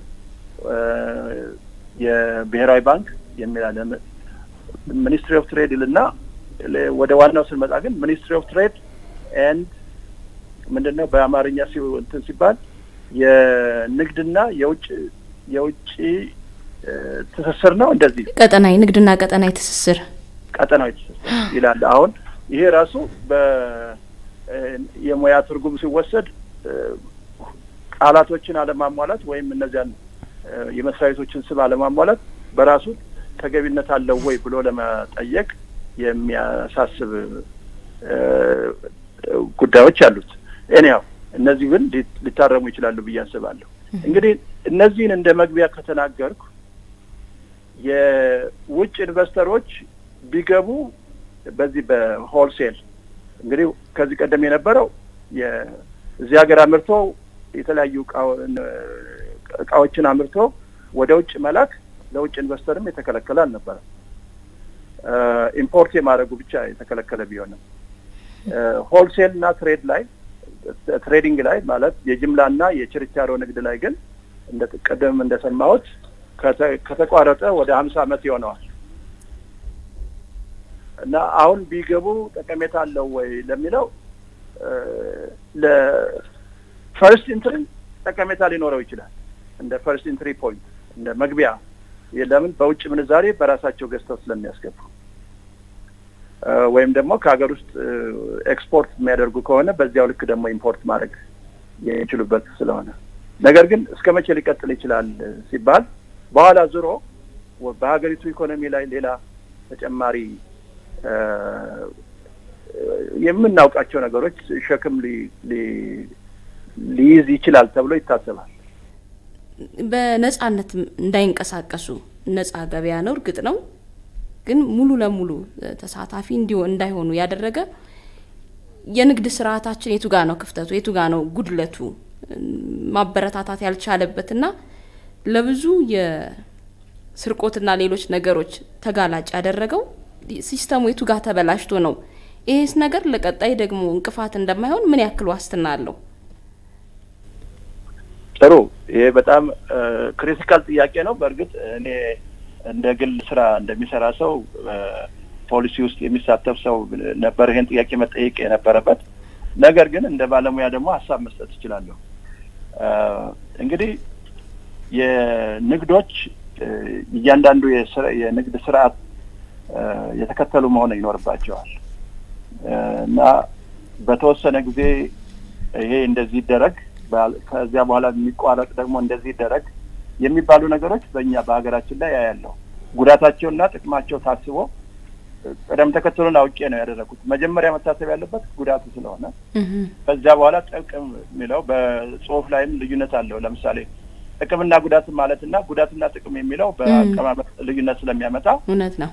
የብሔራዊ ባንክ የሚል አለ። ሚኒስትሪ ኦፍ ትሬድ ይልና ወደ ዋናው ስንመጣ ግን ሚኒስትሪ ኦፍ ትሬድ ኤንድ ምንድን ነው በአማርኛ እንትን ሲባል የንግድና የውጭ የውጭ ትስስር ነው እንደዚህ ቀጠናዊ ንግድና ቀጠናዊ ትስስር ቀጠናዊ ትስስር ይላል። አሁን ይሄ ራሱ የሙያ ትርጉም ሲወሰድ ቃላቶችን አለማሟላት ወይም እነዚያን የመስሪያ ቤቶችን ስም አለማሟላት በራሱ ተገቢነት አለው ወይ ብሎ ለመጠየቅ የሚያሳስብ ጉዳዮች አሉት። እኔያው እነዚህ ግን ሊታረሙ ይችላሉ ብዬ አስባለሁ። እንግዲህ እነዚህን እንደ መግቢያ ከተናገርኩ የውጭ ኢንቨስተሮች ቢገቡ በዚህ በሆልሴል እንግዲህ ከዚህ ቀደም የነበረው እዚህ ሀገር አምርቶ የተለያዩ እቃዎችን አምርቶ ወደ ውጭ መላክ ለውጭ ኢንቨስተርም የተከለከለ አልነበረም። ኢምፖርት የማድረጉ ብቻ የተከለከለ ቢሆንም ሆልሴል እና ትሬድ ላይ ትሬዲንግ ላይ ማለት የጅምላና የችርቻሮ ንግድ ላይ ግን እንደ ቀደም እንደሰማሁት ከተቋረጠ ወደ ሀምሳ ዓመት ይሆነዋል እና አሁን ቢገቡ ጠቀሜታ አለው ወይ ለሚለው ለፈርስት ኢንትሪ ጠቀሜታ ሊኖረው ይችላል። እንደ ፈርስት ኢንትሪ ፖይንት እንደ መግቢያ ለምን በውጭ ምንዛሬ በራሳቸው ገዝተው ስለሚያስገቡ ወይም ደግሞ ከሀገር ውስጥ ኤክስፖርት የሚያደርጉ ከሆነ በዚያው ልክ ደግሞ ኢምፖርት ማድረግ የሚችሉበት ስለሆነ ነገር ግን እስከ መቼ ሊቀጥል ይችላል ሲባል በኋላ ዙሮ በሀገሪቱ ኢኮኖሚ ላይ ሌላ ተጨማሪ የምናውቃቸው ነገሮች ሸክም ሊይዝ ይችላል ተብሎ ይታሰባል። በነጻነት እንዳይንቀሳቀሱ ነጻ ገበያ ነው፣ እርግጥ ነው። ግን ሙሉ ለሙሉ ተሳታፊ እንዲሆን እንዳይሆኑ ያደረገ የንግድ ስርዓታችን የቱ ጋ ነው ክፍተቱ? የቱ ጋ ነው ጉድለቱ? ማበረታታት ያልቻለበትና ለብዙ የስርቆትና ሌሎች ነገሮች ተጋላጭ ያደረገው ሲስተሙ የቱ ጋር ተበላሽቶ ነው? ይሄስ ነገር ለቀጣይ ደግሞ እንቅፋት እንደማይሆን ምን ያክል ዋስትና አለው? ጥሩ። ይሄ በጣም ክሪቲካል ጥያቄ ነው። በእርግጥ እኔ እንደ ግል ስራ እንደሚሰራ ሰው ፖሊሲ ውስጥ የሚሳተፍ ሰው ነበር ይሄን ጥያቄ መጠየቅ የነበረበት። ነገር ግን እንደ ባለሙያ ደግሞ ሀሳብ መስጠት እችላለሁ። እንግዲህ የንግዶች እያንዳንዱ የንግድ ስርዓት የተከተሉ መሆን ይኖርባቸዋል እና በተወሰነ ጊዜ ይሄ እንደዚህ ይደረግ፣ ከዚያ በኋላ የሚቋረጥ ደግሞ እንደዚህ ይደረግ የሚባሉ ነገሮች በእኛ በሀገራችን ላይ ያያለው ጉዳታቸውና ጥቅማቸው ታስቦ ቅደም ተከተሉን አውቄ ነው ያደረጉት። መጀመሪያ መታሰብ ያለበት ጉዳቱ ስለሆነ ከዚያ በኋላ ጥቅም የሚለው በጽሁፍ ላይም ልዩነት አለው። ለምሳሌ ጥቅምና ጉዳት ማለትና ጉዳትና ጥቅም የሚለው በአቀማመጥ ልዩነት ስለሚያመጣ እውነት ነው።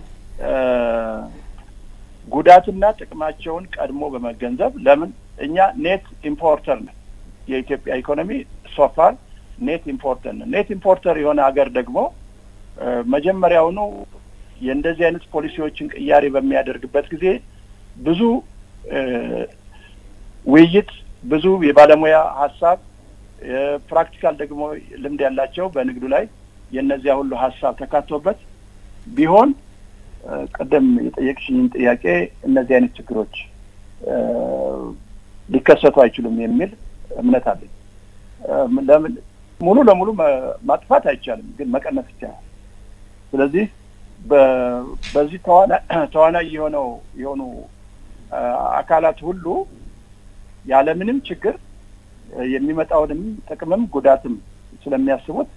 ጉዳትና ጥቅማቸውን ቀድሞ በመገንዘብ ለምን እኛ ኔት ኢምፖርተር ነን። የኢትዮጵያ ኢኮኖሚ ሶፋር ኔት ኢምፖርተር ነን። ኔት ኢምፖርተር የሆነ ሀገር ደግሞ መጀመሪያውኑ የእንደዚህ አይነት ፖሊሲዎችን ቅያሬ በሚያደርግበት ጊዜ ብዙ ውይይት፣ ብዙ የባለሙያ ሀሳብ፣ ፕራክቲካል ደግሞ ልምድ ያላቸው በንግዱ ላይ የእነዚያ ሁሉ ሀሳብ ተካቶበት ቢሆን ቀደም የጠየቅሽኝን ጥያቄ እነዚህ አይነት ችግሮች ሊከሰቱ አይችሉም የሚል እምነት አለኝ። ለምን ሙሉ ለሙሉ ማጥፋት አይቻልም፣ ግን መቀነስ ይቻላል። ስለዚህ በዚህ ተዋናይ የሆነው የሆኑ አካላት ሁሉ ያለምንም ችግር የሚመጣውንም ጥቅምም ጉዳትም ስለሚያስቡት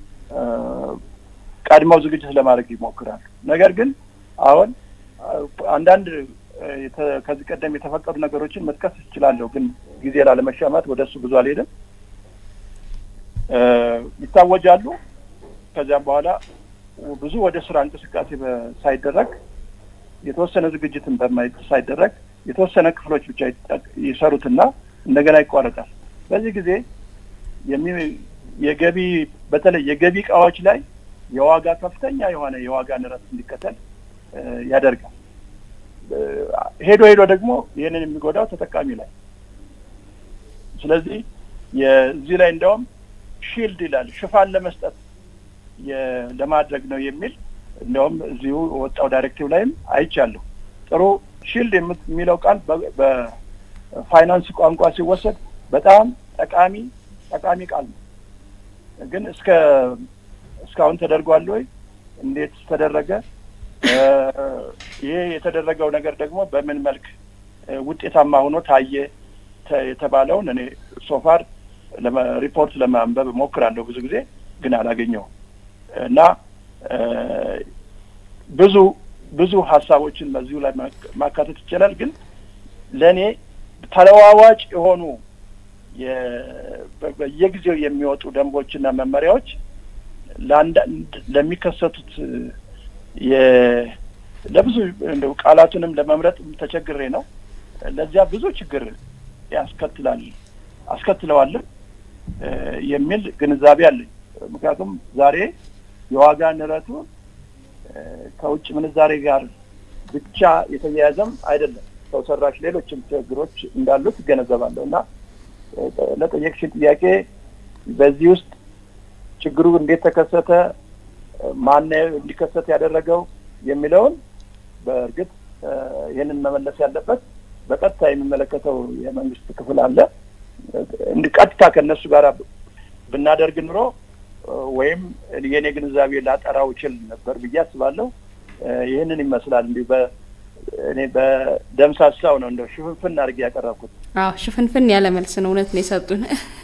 ቀድመው ዝግጅት ለማድረግ ይሞክራሉ። ነገር ግን አሁን አንዳንድ ከዚህ ቀደም የተፈቀዱ ነገሮችን መጥቀስ እችላለሁ፣ ግን ጊዜ ላለመሻማት ወደ እሱ ብዙ አልሄድም። ይታወጃሉ። ከዚያም በኋላ ብዙ ወደ ስራ እንቅስቃሴ ሳይደረግ የተወሰነ ዝግጅትን በማይ ሳይደረግ የተወሰነ ክፍሎች ብቻ ይሰሩትና እንደገና ይቋረጣል። በዚህ ጊዜ የገቢ በተለይ የገቢ እቃዎች ላይ የዋጋ ከፍተኛ የሆነ የዋጋ ንረት እንዲከተል ያደርጋል። ሄዶ ሄዶ ደግሞ ይህንን የሚጎዳው ተጠቃሚ ላይ። ስለዚህ የዚህ ላይ እንደውም ሺልድ ይላል ሽፋን ለመስጠት ለማድረግ ነው የሚል እንደውም እዚሁ ወጣው ዳይሬክቲቭ ላይም አይቻለሁ። ጥሩ ሺልድ የሚለው ቃል በፋይናንስ ቋንቋ ሲወሰድ በጣም ጠቃሚ ጠቃሚ ቃል ነው። ግን እስከ እስካሁን ተደርጓል ወይ? እንዴት ተደረገ? ይሄ የተደረገው ነገር ደግሞ በምን መልክ ውጤታማ ሆኖ ታየ የተባለውን እኔ ሶፋር ሪፖርት ለማንበብ እሞክራለሁ ብዙ ጊዜ ግን አላገኘውም እና ብዙ ብዙ ሀሳቦችን በዚሁ ላይ ማካተት ይቻላል። ግን ለእኔ ተለዋዋጭ የሆኑ በየጊዜው የሚወጡ ደንቦችና መመሪያዎች ለአንዳንድ ለሚከሰቱት ለብዙ እንደው ቃላቱንም ለመምረጥ ተቸግሬ ነው። ለዚያ ብዙ ችግር ያስከትላል አስከትለዋልም የሚል ግንዛቤ አለኝ። ምክንያቱም ዛሬ የዋጋ ንረቱ ከውጭ ምንዛሬ ጋር ብቻ የተያያዘም አይደለም። ሰው ሰራሽ ሌሎችም ችግሮች እንዳሉት እገነዘባለሁ እና ለጠየቅሽን ጥያቄ በዚህ ውስጥ ችግሩ እንዴት ተከሰተ፣ ማን እንዲከሰት ያደረገው የሚለውን በእርግጥ ይህንን መመለስ ያለበት በቀጥታ የሚመለከተው የመንግስት ክፍል አለ። ቀጥታ ከእነሱ ጋር ብናደርግ ኑሮ ወይም የኔ ግንዛቤ ላጠራው ይችል ነበር ብዬ አስባለሁ። ይህንን ይመስላል እንዲሁ እኔ በደምሳሳው ነው እንደው ሽፍንፍን አድርጌ ያቀረብኩት። አዎ ሽፍንፍን ያለ መልስ ነው። እውነት ነው የሰጡን።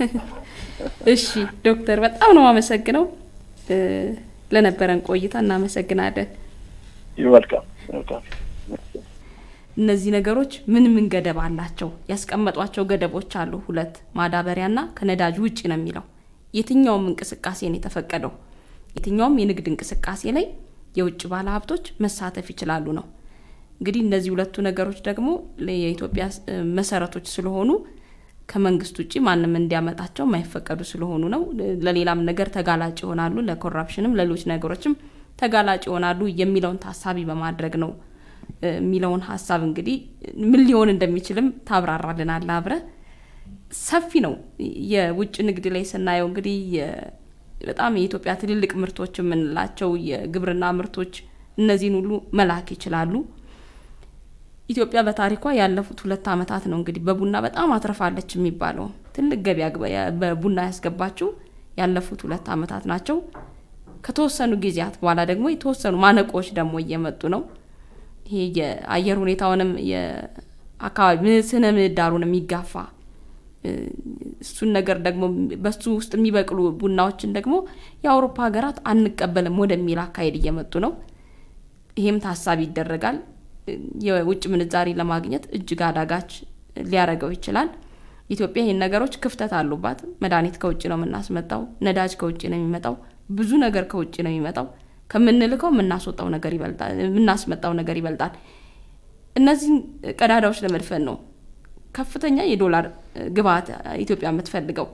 እሺ ዶክተር በጣም ነው አመሰግነው ለነበረን ቆይታ እናመሰግናለን። ይወልቃም ይወልቃም። እነዚህ ነገሮች ምን ምን ገደብ አላቸው? ያስቀመጧቸው ገደቦች አሉ። ሁለት ማዳበሪያና ከነዳጅ ውጭ ነው የሚለው። የትኛውም እንቅስቃሴ ነው የተፈቀደው። የትኛውም የንግድ እንቅስቃሴ ላይ የውጭ ባለሀብቶች መሳተፍ ይችላሉ ነው። እንግዲህ እነዚህ ሁለቱ ነገሮች ደግሞ የኢትዮጵያ መሰረቶች ስለሆኑ ከመንግስት ውጭ ማንም እንዲያመጣቸው የማይፈቀዱ ስለሆኑ ነው። ለሌላም ነገር ተጋላጭ ይሆናሉ፣ ለኮራፕሽንም ሌሎች ነገሮችም ተጋላጭ ይሆናሉ የሚለውን ታሳቢ በማድረግ ነው የሚለውን ሀሳብ እንግዲህ ምን ሊሆን እንደሚችልም ታብራራልናል አብረ ሰፊ ነው። የውጭ ንግድ ላይ ስናየው እንግዲህ በጣም የኢትዮጵያ ትልልቅ ምርቶች የምንላቸው የግብርና ምርቶች እነዚህን ሁሉ መላክ ይችላሉ። ኢትዮጵያ በታሪኳ ያለፉት ሁለት ዓመታት ነው እንግዲህ በቡና በጣም አትርፋለች የሚባለው ትልቅ ገበያ በቡና ያስገባችው ያለፉት ሁለት ዓመታት ናቸው። ከተወሰኑ ጊዜያት በኋላ ደግሞ የተወሰኑ ማነቆዎች ደግሞ እየመጡ ነው። ይሄ የአየር ሁኔታውንም የአካባቢ ስነ ምህዳሩን የሚጋፋ እሱን ነገር ደግሞ በሱ ውስጥ የሚበቅሉ ቡናዎችን ደግሞ የአውሮፓ ሀገራት አንቀበልም ወደሚል አካሄድ እየመጡ ነው። ይሄም ታሳቢ ይደረጋል። የውጭ ምንዛሪ ለማግኘት እጅግ አዳጋች ሊያደርገው ይችላል። ኢትዮጵያ ይህን ነገሮች ክፍተት አሉባት። መድኃኒት ከውጭ ነው የምናስመጣው፣ ነዳጅ ከውጭ ነው የሚመጣው፣ ብዙ ነገር ከውጭ ነው የሚመጣው። ከምንልከው የምናስወጣው ነገር ይበልጣል፣ የምናስመጣው ነገር ይበልጣል። እነዚህን ቀዳዳዎች ለመድፈን ነው ከፍተኛ የዶላር ግብአት ኢትዮጵያ የምትፈልገው።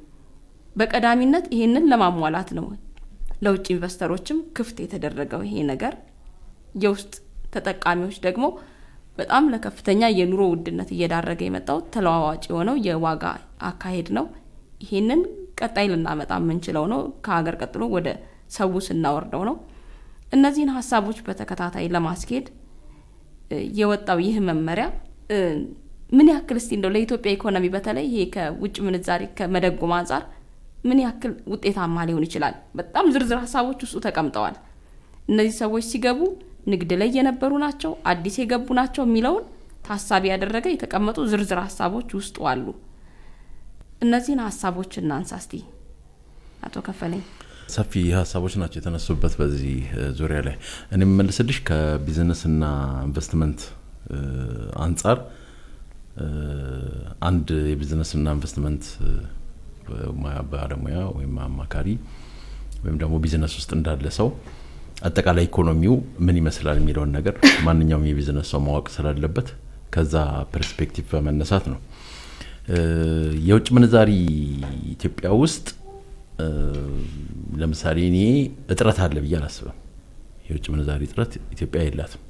በቀዳሚነት ይሄንን ለማሟላት ነው ለውጭ ኢንቨስተሮችም ክፍት የተደረገው ይሄ ነገር የውስጥ ተጠቃሚዎች ደግሞ በጣም ለከፍተኛ የኑሮ ውድነት እየዳረገ የመጣው ተለዋዋጭ የሆነው የዋጋ አካሄድ ነው። ይሄንን ቀጣይ ልናመጣ የምንችለው ነው ከሀገር ቀጥሎ ወደ ሰው ስናወርደው ነው። እነዚህን ሀሳቦች በተከታታይ ለማስኬድ የወጣው ይህ መመሪያ ምን ያክል እስቲ እንደው ለኢትዮጵያ ኢኮኖሚ በተለይ ይሄ ከውጭ ምንዛሪ ከመደጎም አንጻር ምን ያክል ውጤታማ ሊሆን ይችላል? በጣም ዝርዝር ሀሳቦች ውስጡ ተቀምጠዋል። እነዚህ ሰዎች ሲገቡ ንግድ ላይ የነበሩ ናቸው፣ አዲስ የገቡ ናቸው የሚለውን ታሳቢ ያደረገ የተቀመጡ ዝርዝር ሀሳቦች ውስጡ አሉ። እነዚህን ሀሳቦች እናንሳ እስቲ አቶ ከፈለኝ። ሰፊ ሀሳቦች ናቸው የተነሱበት በዚህ ዙሪያ ላይ እኔ የምመልስልሽ ከቢዝነስና ኢንቨስትመንት አንጻር አንድ የቢዝነስና ኢንቨስትመንት ባለሙያ ወይም አማካሪ ወይም ደግሞ ቢዝነስ ውስጥ እንዳለ ሰው አጠቃላይ ኢኮኖሚው ምን ይመስላል የሚለውን ነገር ማንኛውም የቢዝነስ ሰው ማወቅ ስላለበት ከዛ ፐርስፔክቲቭ በመነሳት ነው። የውጭ ምንዛሪ ኢትዮጵያ ውስጥ ለምሳሌ እኔ እጥረት አለ ብዬ አላስብም። የውጭ ምንዛሪ እጥረት ኢትዮጵያ የላትም።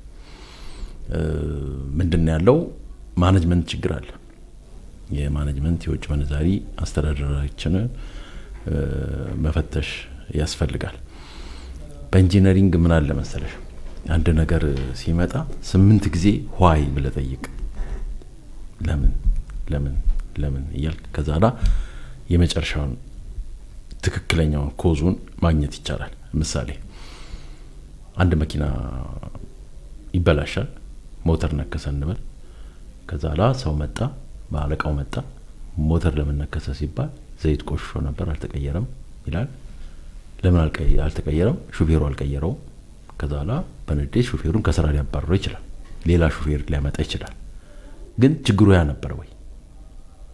ምንድን ነው ያለው? ማኔጅመንት ችግር አለ። የማኔጅመንት የውጭ ምንዛሪ አስተዳደራችንን መፈተሽ ያስፈልጋል። በኢንጂነሪንግ ምን አለ መሰለሽ፣ አንድ ነገር ሲመጣ ስምንት ጊዜ ዋይ ብለህ ጠይቅ። ለምን ለምን ለምን እያልክ ከዛ ላ የመጨረሻውን ትክክለኛውን ኮዙን ማግኘት ይቻላል። ምሳሌ አንድ መኪና ይበላሻል፣ ሞተር ነከሰ እንበል። ከዛ ላ ሰው መጣ፣ በአለቃው መጣ። ሞተር ለምን ነከሰ ሲባል ዘይት ቆሽሾ ነበር አልተቀየረም ይላል። ለምን አልተቀየረም? ሹፌሩ አልቀየረውም። ከዛ ላ በንዴት ሹፌሩን ከስራ ሊያባርረው ይችላል። ሌላ ሹፌር ሊያመጣ ይችላል። ግን ችግሩ ያ ነበር ወይ?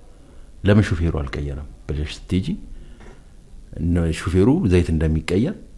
ለምን ሹፌሩ አልቀየረም ብለሽ ስትሄጂ ሹፌሩ ዘይት እንደሚቀየር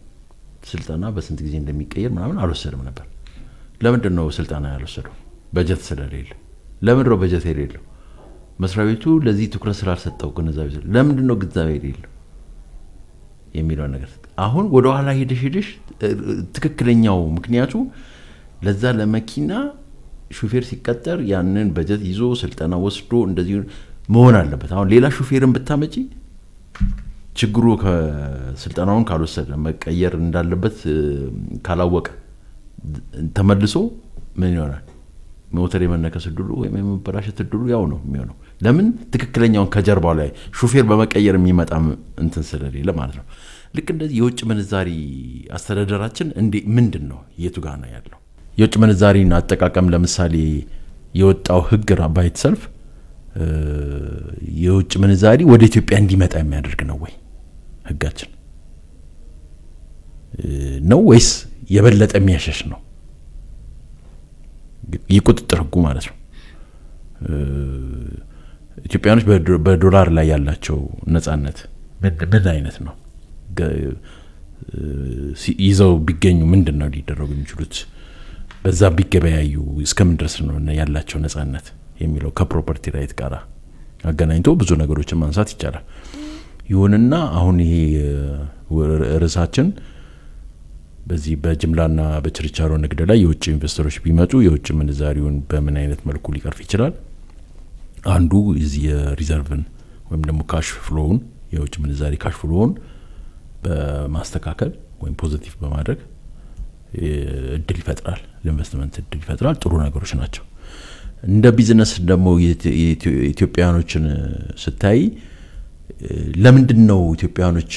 ስልጠና በስንት ጊዜ እንደሚቀየር ምናምን አልወሰድም ነበር። ለምንድን ነው ስልጠና ያልወሰደው? በጀት ስለሌለ። ለምንድን ነው በጀት የሌለው? መስሪያ ቤቱ ለዚህ ትኩረት ስላልሰጠው ግንዛቤ ለምንድን ነው ግንዛቤ የሌለው የሚለው ነገር አሁን ወደ ኋላ ሄደሽ ሄደሽ ትክክለኛው ምክንያቱ ለዛ ለመኪና ሹፌር ሲቀጠር ያንን በጀት ይዞ ስልጠና ወስዶ እንደዚህ መሆን አለበት። አሁን ሌላ ሹፌርን ብታመጪ ችግሩ ከስልጠናውን ካልወሰደ መቀየር እንዳለበት ካላወቀ ተመልሶ ምን ይሆናል? ሞተር የመነከስ እድሉ ወይም የመበላሸት እድሉ ያው ነው የሚሆነው። ለምን ትክክለኛውን ከጀርባው ላይ ሹፌር በመቀየር የሚመጣ እንትን ስለሌለ ማለት ነው። ልክ እንደዚህ የውጭ ምንዛሪ አስተዳደራችን እንዴ ምንድን ነው የቱ ጋ ነው ያለው? የውጭ ምንዛሪን አጠቃቀም ለምሳሌ የወጣው ህግ ባይት ሰልፍ የውጭ ምንዛሪ ወደ ኢትዮጵያ እንዲመጣ የሚያደርግ ነው ወይ ህጋችን ነው ወይስ የበለጠ የሚያሸሽ ነው? የቁጥጥር ህጉ ማለት ነው። ኢትዮጵያኖች በዶላር ላይ ያላቸው ነጻነት ምን አይነት ነው? ይዘው ቢገኙ ምንድን ነው ሊደረጉ የሚችሉት? በዛ ቢገበያዩ እስከምን ድረስ ነው ያላቸው ነጻነት የሚለው ከፕሮፐርቲ ራይት ጋር አገናኝቶ ብዙ ነገሮችን ማንሳት ይቻላል። ይሁንና አሁን ይሄ ርዕሳችን በዚህ በጅምላና በችርቻሮ ንግድ ላይ የውጭ ኢንቨስተሮች ቢመጡ የውጭ ምንዛሪውን በምን አይነት መልኩ ሊቀርፍ ይችላል? አንዱ እዚህ የሪዘርቭን ወይም ደግሞ ካሽ ፍሎውን የውጭ ምንዛሪ ካሽ ፍሎውን በማስተካከል ወይም ፖዚቲቭ በማድረግ እድል ይፈጥራል፣ ለኢንቨስትመንት እድል ይፈጥራል። ጥሩ ነገሮች ናቸው። እንደ ቢዝነስ ደግሞ ኢትዮጵያውያኖችን ስታይ ለምንድን ነው ኢትዮጵያውያኖች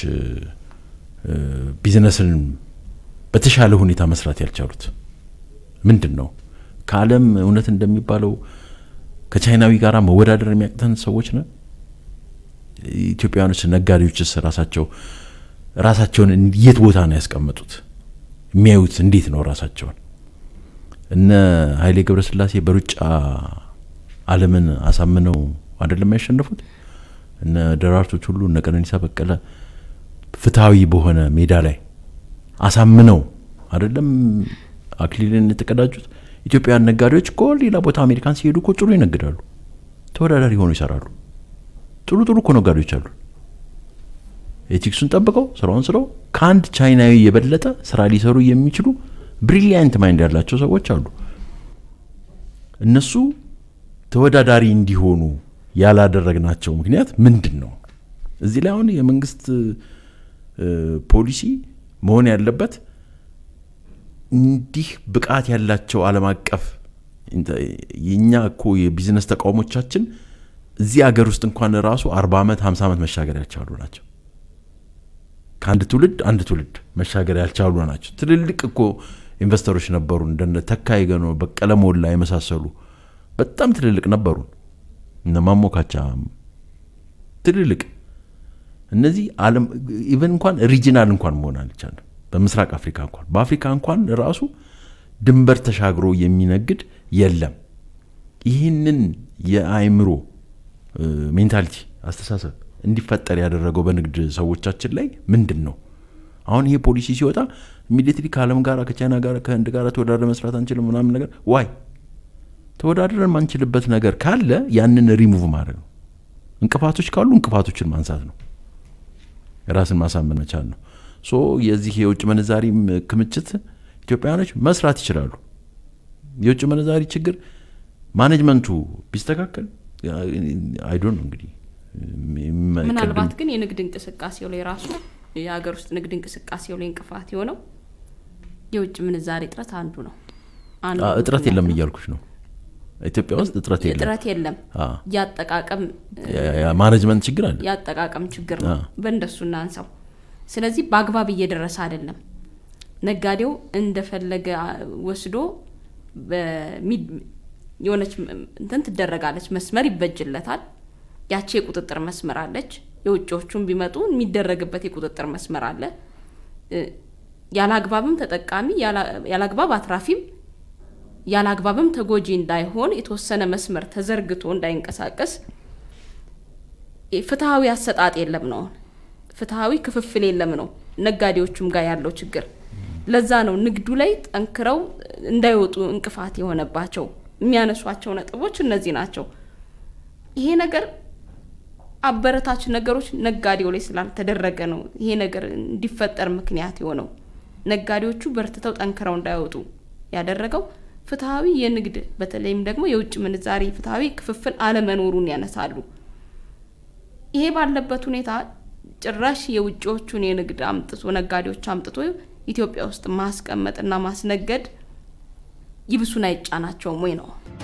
ቢዝነስን በተሻለ ሁኔታ መስራት ያልቻሉት? ምንድን ነው ከዓለም እውነት እንደሚባለው ከቻይናዊ ጋር መወዳደር የሚያቅተን ሰዎች ነን? ኢትዮጵያውያኖች ነጋዴዎችስ ራሳቸው ራሳቸውን የት ቦታ ነው ያስቀመጡት? የሚያዩት እንዴት ነው ራሳቸውን? እነ ኃይሌ ገብረስላሴ በሩጫ ዓለምን አሳምነው አይደለም ያሸነፉት? እነ ደራርቶች ሁሉ እነ ቀነኒሳ በቀለ ፍትሐዊ በሆነ ሜዳ ላይ አሳምነው አይደለም አክሊልን የተቀዳጁት። ኢትዮጵያውያን ነጋዴዎች እኮ ሌላ ቦታ አሜሪካን ሲሄዱ እኮ ጥሩ ይነግዳሉ፣ ተወዳዳሪ ሆኑ ይሰራሉ። ጥሩ ጥሩ እኮ ነጋዴዎች አሉ። ኤቲክሱን ጠብቀው ስራውን ስረው ከአንድ ቻይናዊ የበለጠ ስራ ሊሰሩ የሚችሉ ብሪሊያንት ማይንድ ያላቸው ሰዎች አሉ። እነሱ ተወዳዳሪ እንዲሆኑ ያላደረግናቸው ምክንያት ምንድን ነው? እዚህ ላይ አሁን የመንግስት ፖሊሲ መሆን ያለበት እንዲህ ብቃት ያላቸው ዓለም አቀፍ የእኛ እኮ የቢዝነስ ተቃውሞቻችን እዚህ ሀገር ውስጥ እንኳን ራሱ አርባ ዓመት ሀምሳ ዓመት መሻገር ያልቻሉ ናቸው። ከአንድ ትውልድ አንድ ትውልድ መሻገር ያልቻሉ ናቸው። ትልልቅ እኮ ኢንቨስተሮች ነበሩ፣ እንደነ ተካ ገኖ፣ በቀለ ሞላ የመሳሰሉ በጣም ትልልቅ ነበሩን። እነ ማሞካቻ ትልልቅ እነዚህ ዓለም ኢቨን እንኳን ሪጂናል እንኳን መሆን አልቻለም። በምስራቅ አፍሪካ እንኳን በአፍሪካ እንኳን ራሱ ድንበር ተሻግሮ የሚነግድ የለም። ይህንን የአእምሮ ሜንታሊቲ አስተሳሰብ እንዲፈጠር ያደረገው በንግድ ሰዎቻችን ላይ ምንድን ነው? አሁን ይሄ ፖሊሲ ሲወጣ ኢሚዲየትሊ ከዓለም ጋር ከቻይና ጋር ከህንድ ጋር ተወዳድረን መስራት አንችልም ምናምን ነገር ዋይ ተወዳድረን ማንችልበት ነገር ካለ ያንን ሪሙቭ ማድረግ ነው። እንቅፋቶች ካሉ እንቅፋቶችን ማንሳት ነው። ራስን ማሳመን መቻል ነው። ሶ የዚህ የውጭ ምንዛሪ ክምችት ኢትዮጵያውያኖች መስራት ይችላሉ። የውጭ ምንዛሪ ችግር ማኔጅመንቱ ቢስተካከል አይዶን ነው እንግዲህ ምናልባት ግን የንግድ እንቅስቃሴው ላይ ራሱ የሀገር ውስጥ ንግድ እንቅስቃሴው ላይ እንቅፋት የሆነው የውጭ ምንዛሬ እጥረት አንዱ ነው። እጥረት የለም እያልኩሽ ነው። ኢትዮጵያ ውስጥ እጥረት የለም። እጥረት የለም። ያጠቃቀም ማኔጅመንት ችግር አለ። ያጠቃቀም ችግር ነው። በእንደሱ እናንሳው። ስለዚህ በአግባብ እየደረሰ አይደለም። ነጋዴው እንደፈለገ ወስዶ የሆነች እንትን ትደረጋለች፣ መስመር ይበጅለታል። ያቺ የቁጥጥር መስመር አለች። የውጭዎቹም ቢመጡ የሚደረግበት የቁጥጥር መስመር አለ። ያለ አግባብም ተጠቃሚ ያለ አግባብ አትራፊም ያለ አግባብም ተጎጂ እንዳይሆን የተወሰነ መስመር ተዘርግቶ እንዳይንቀሳቀስ ፍትሐዊ አሰጣጥ የለም ነው። ፍትሐዊ ክፍፍል የለም ነው ነጋዴዎቹም ጋር ያለው ችግር። ለዛ ነው ንግዱ ላይ ጠንክረው እንዳይወጡ እንቅፋት የሆነባቸው። የሚያነሷቸው ነጥቦች እነዚህ ናቸው። ይሄ ነገር አበረታች ነገሮች ነጋዴው ላይ ስላልተደረገ ነው ይሄ ነገር እንዲፈጠር ምክንያት የሆነው። ነጋዴዎቹ በርትተው ጠንክረው እንዳይወጡ ያደረገው ፍትሐዊ የንግድ በተለይም ደግሞ የውጭ ምንዛሪ ፍትሐዊ ክፍፍል አለመኖሩን ያነሳሉ። ይሄ ባለበት ሁኔታ ጭራሽ የውጭዎቹን የንግድ አምጥቶ ነጋዴዎች አምጥቶ ኢትዮጵያ ውስጥ ማስቀመጥና ማስነገድ ይብሱን አይጫናቸውም ወይ ነው?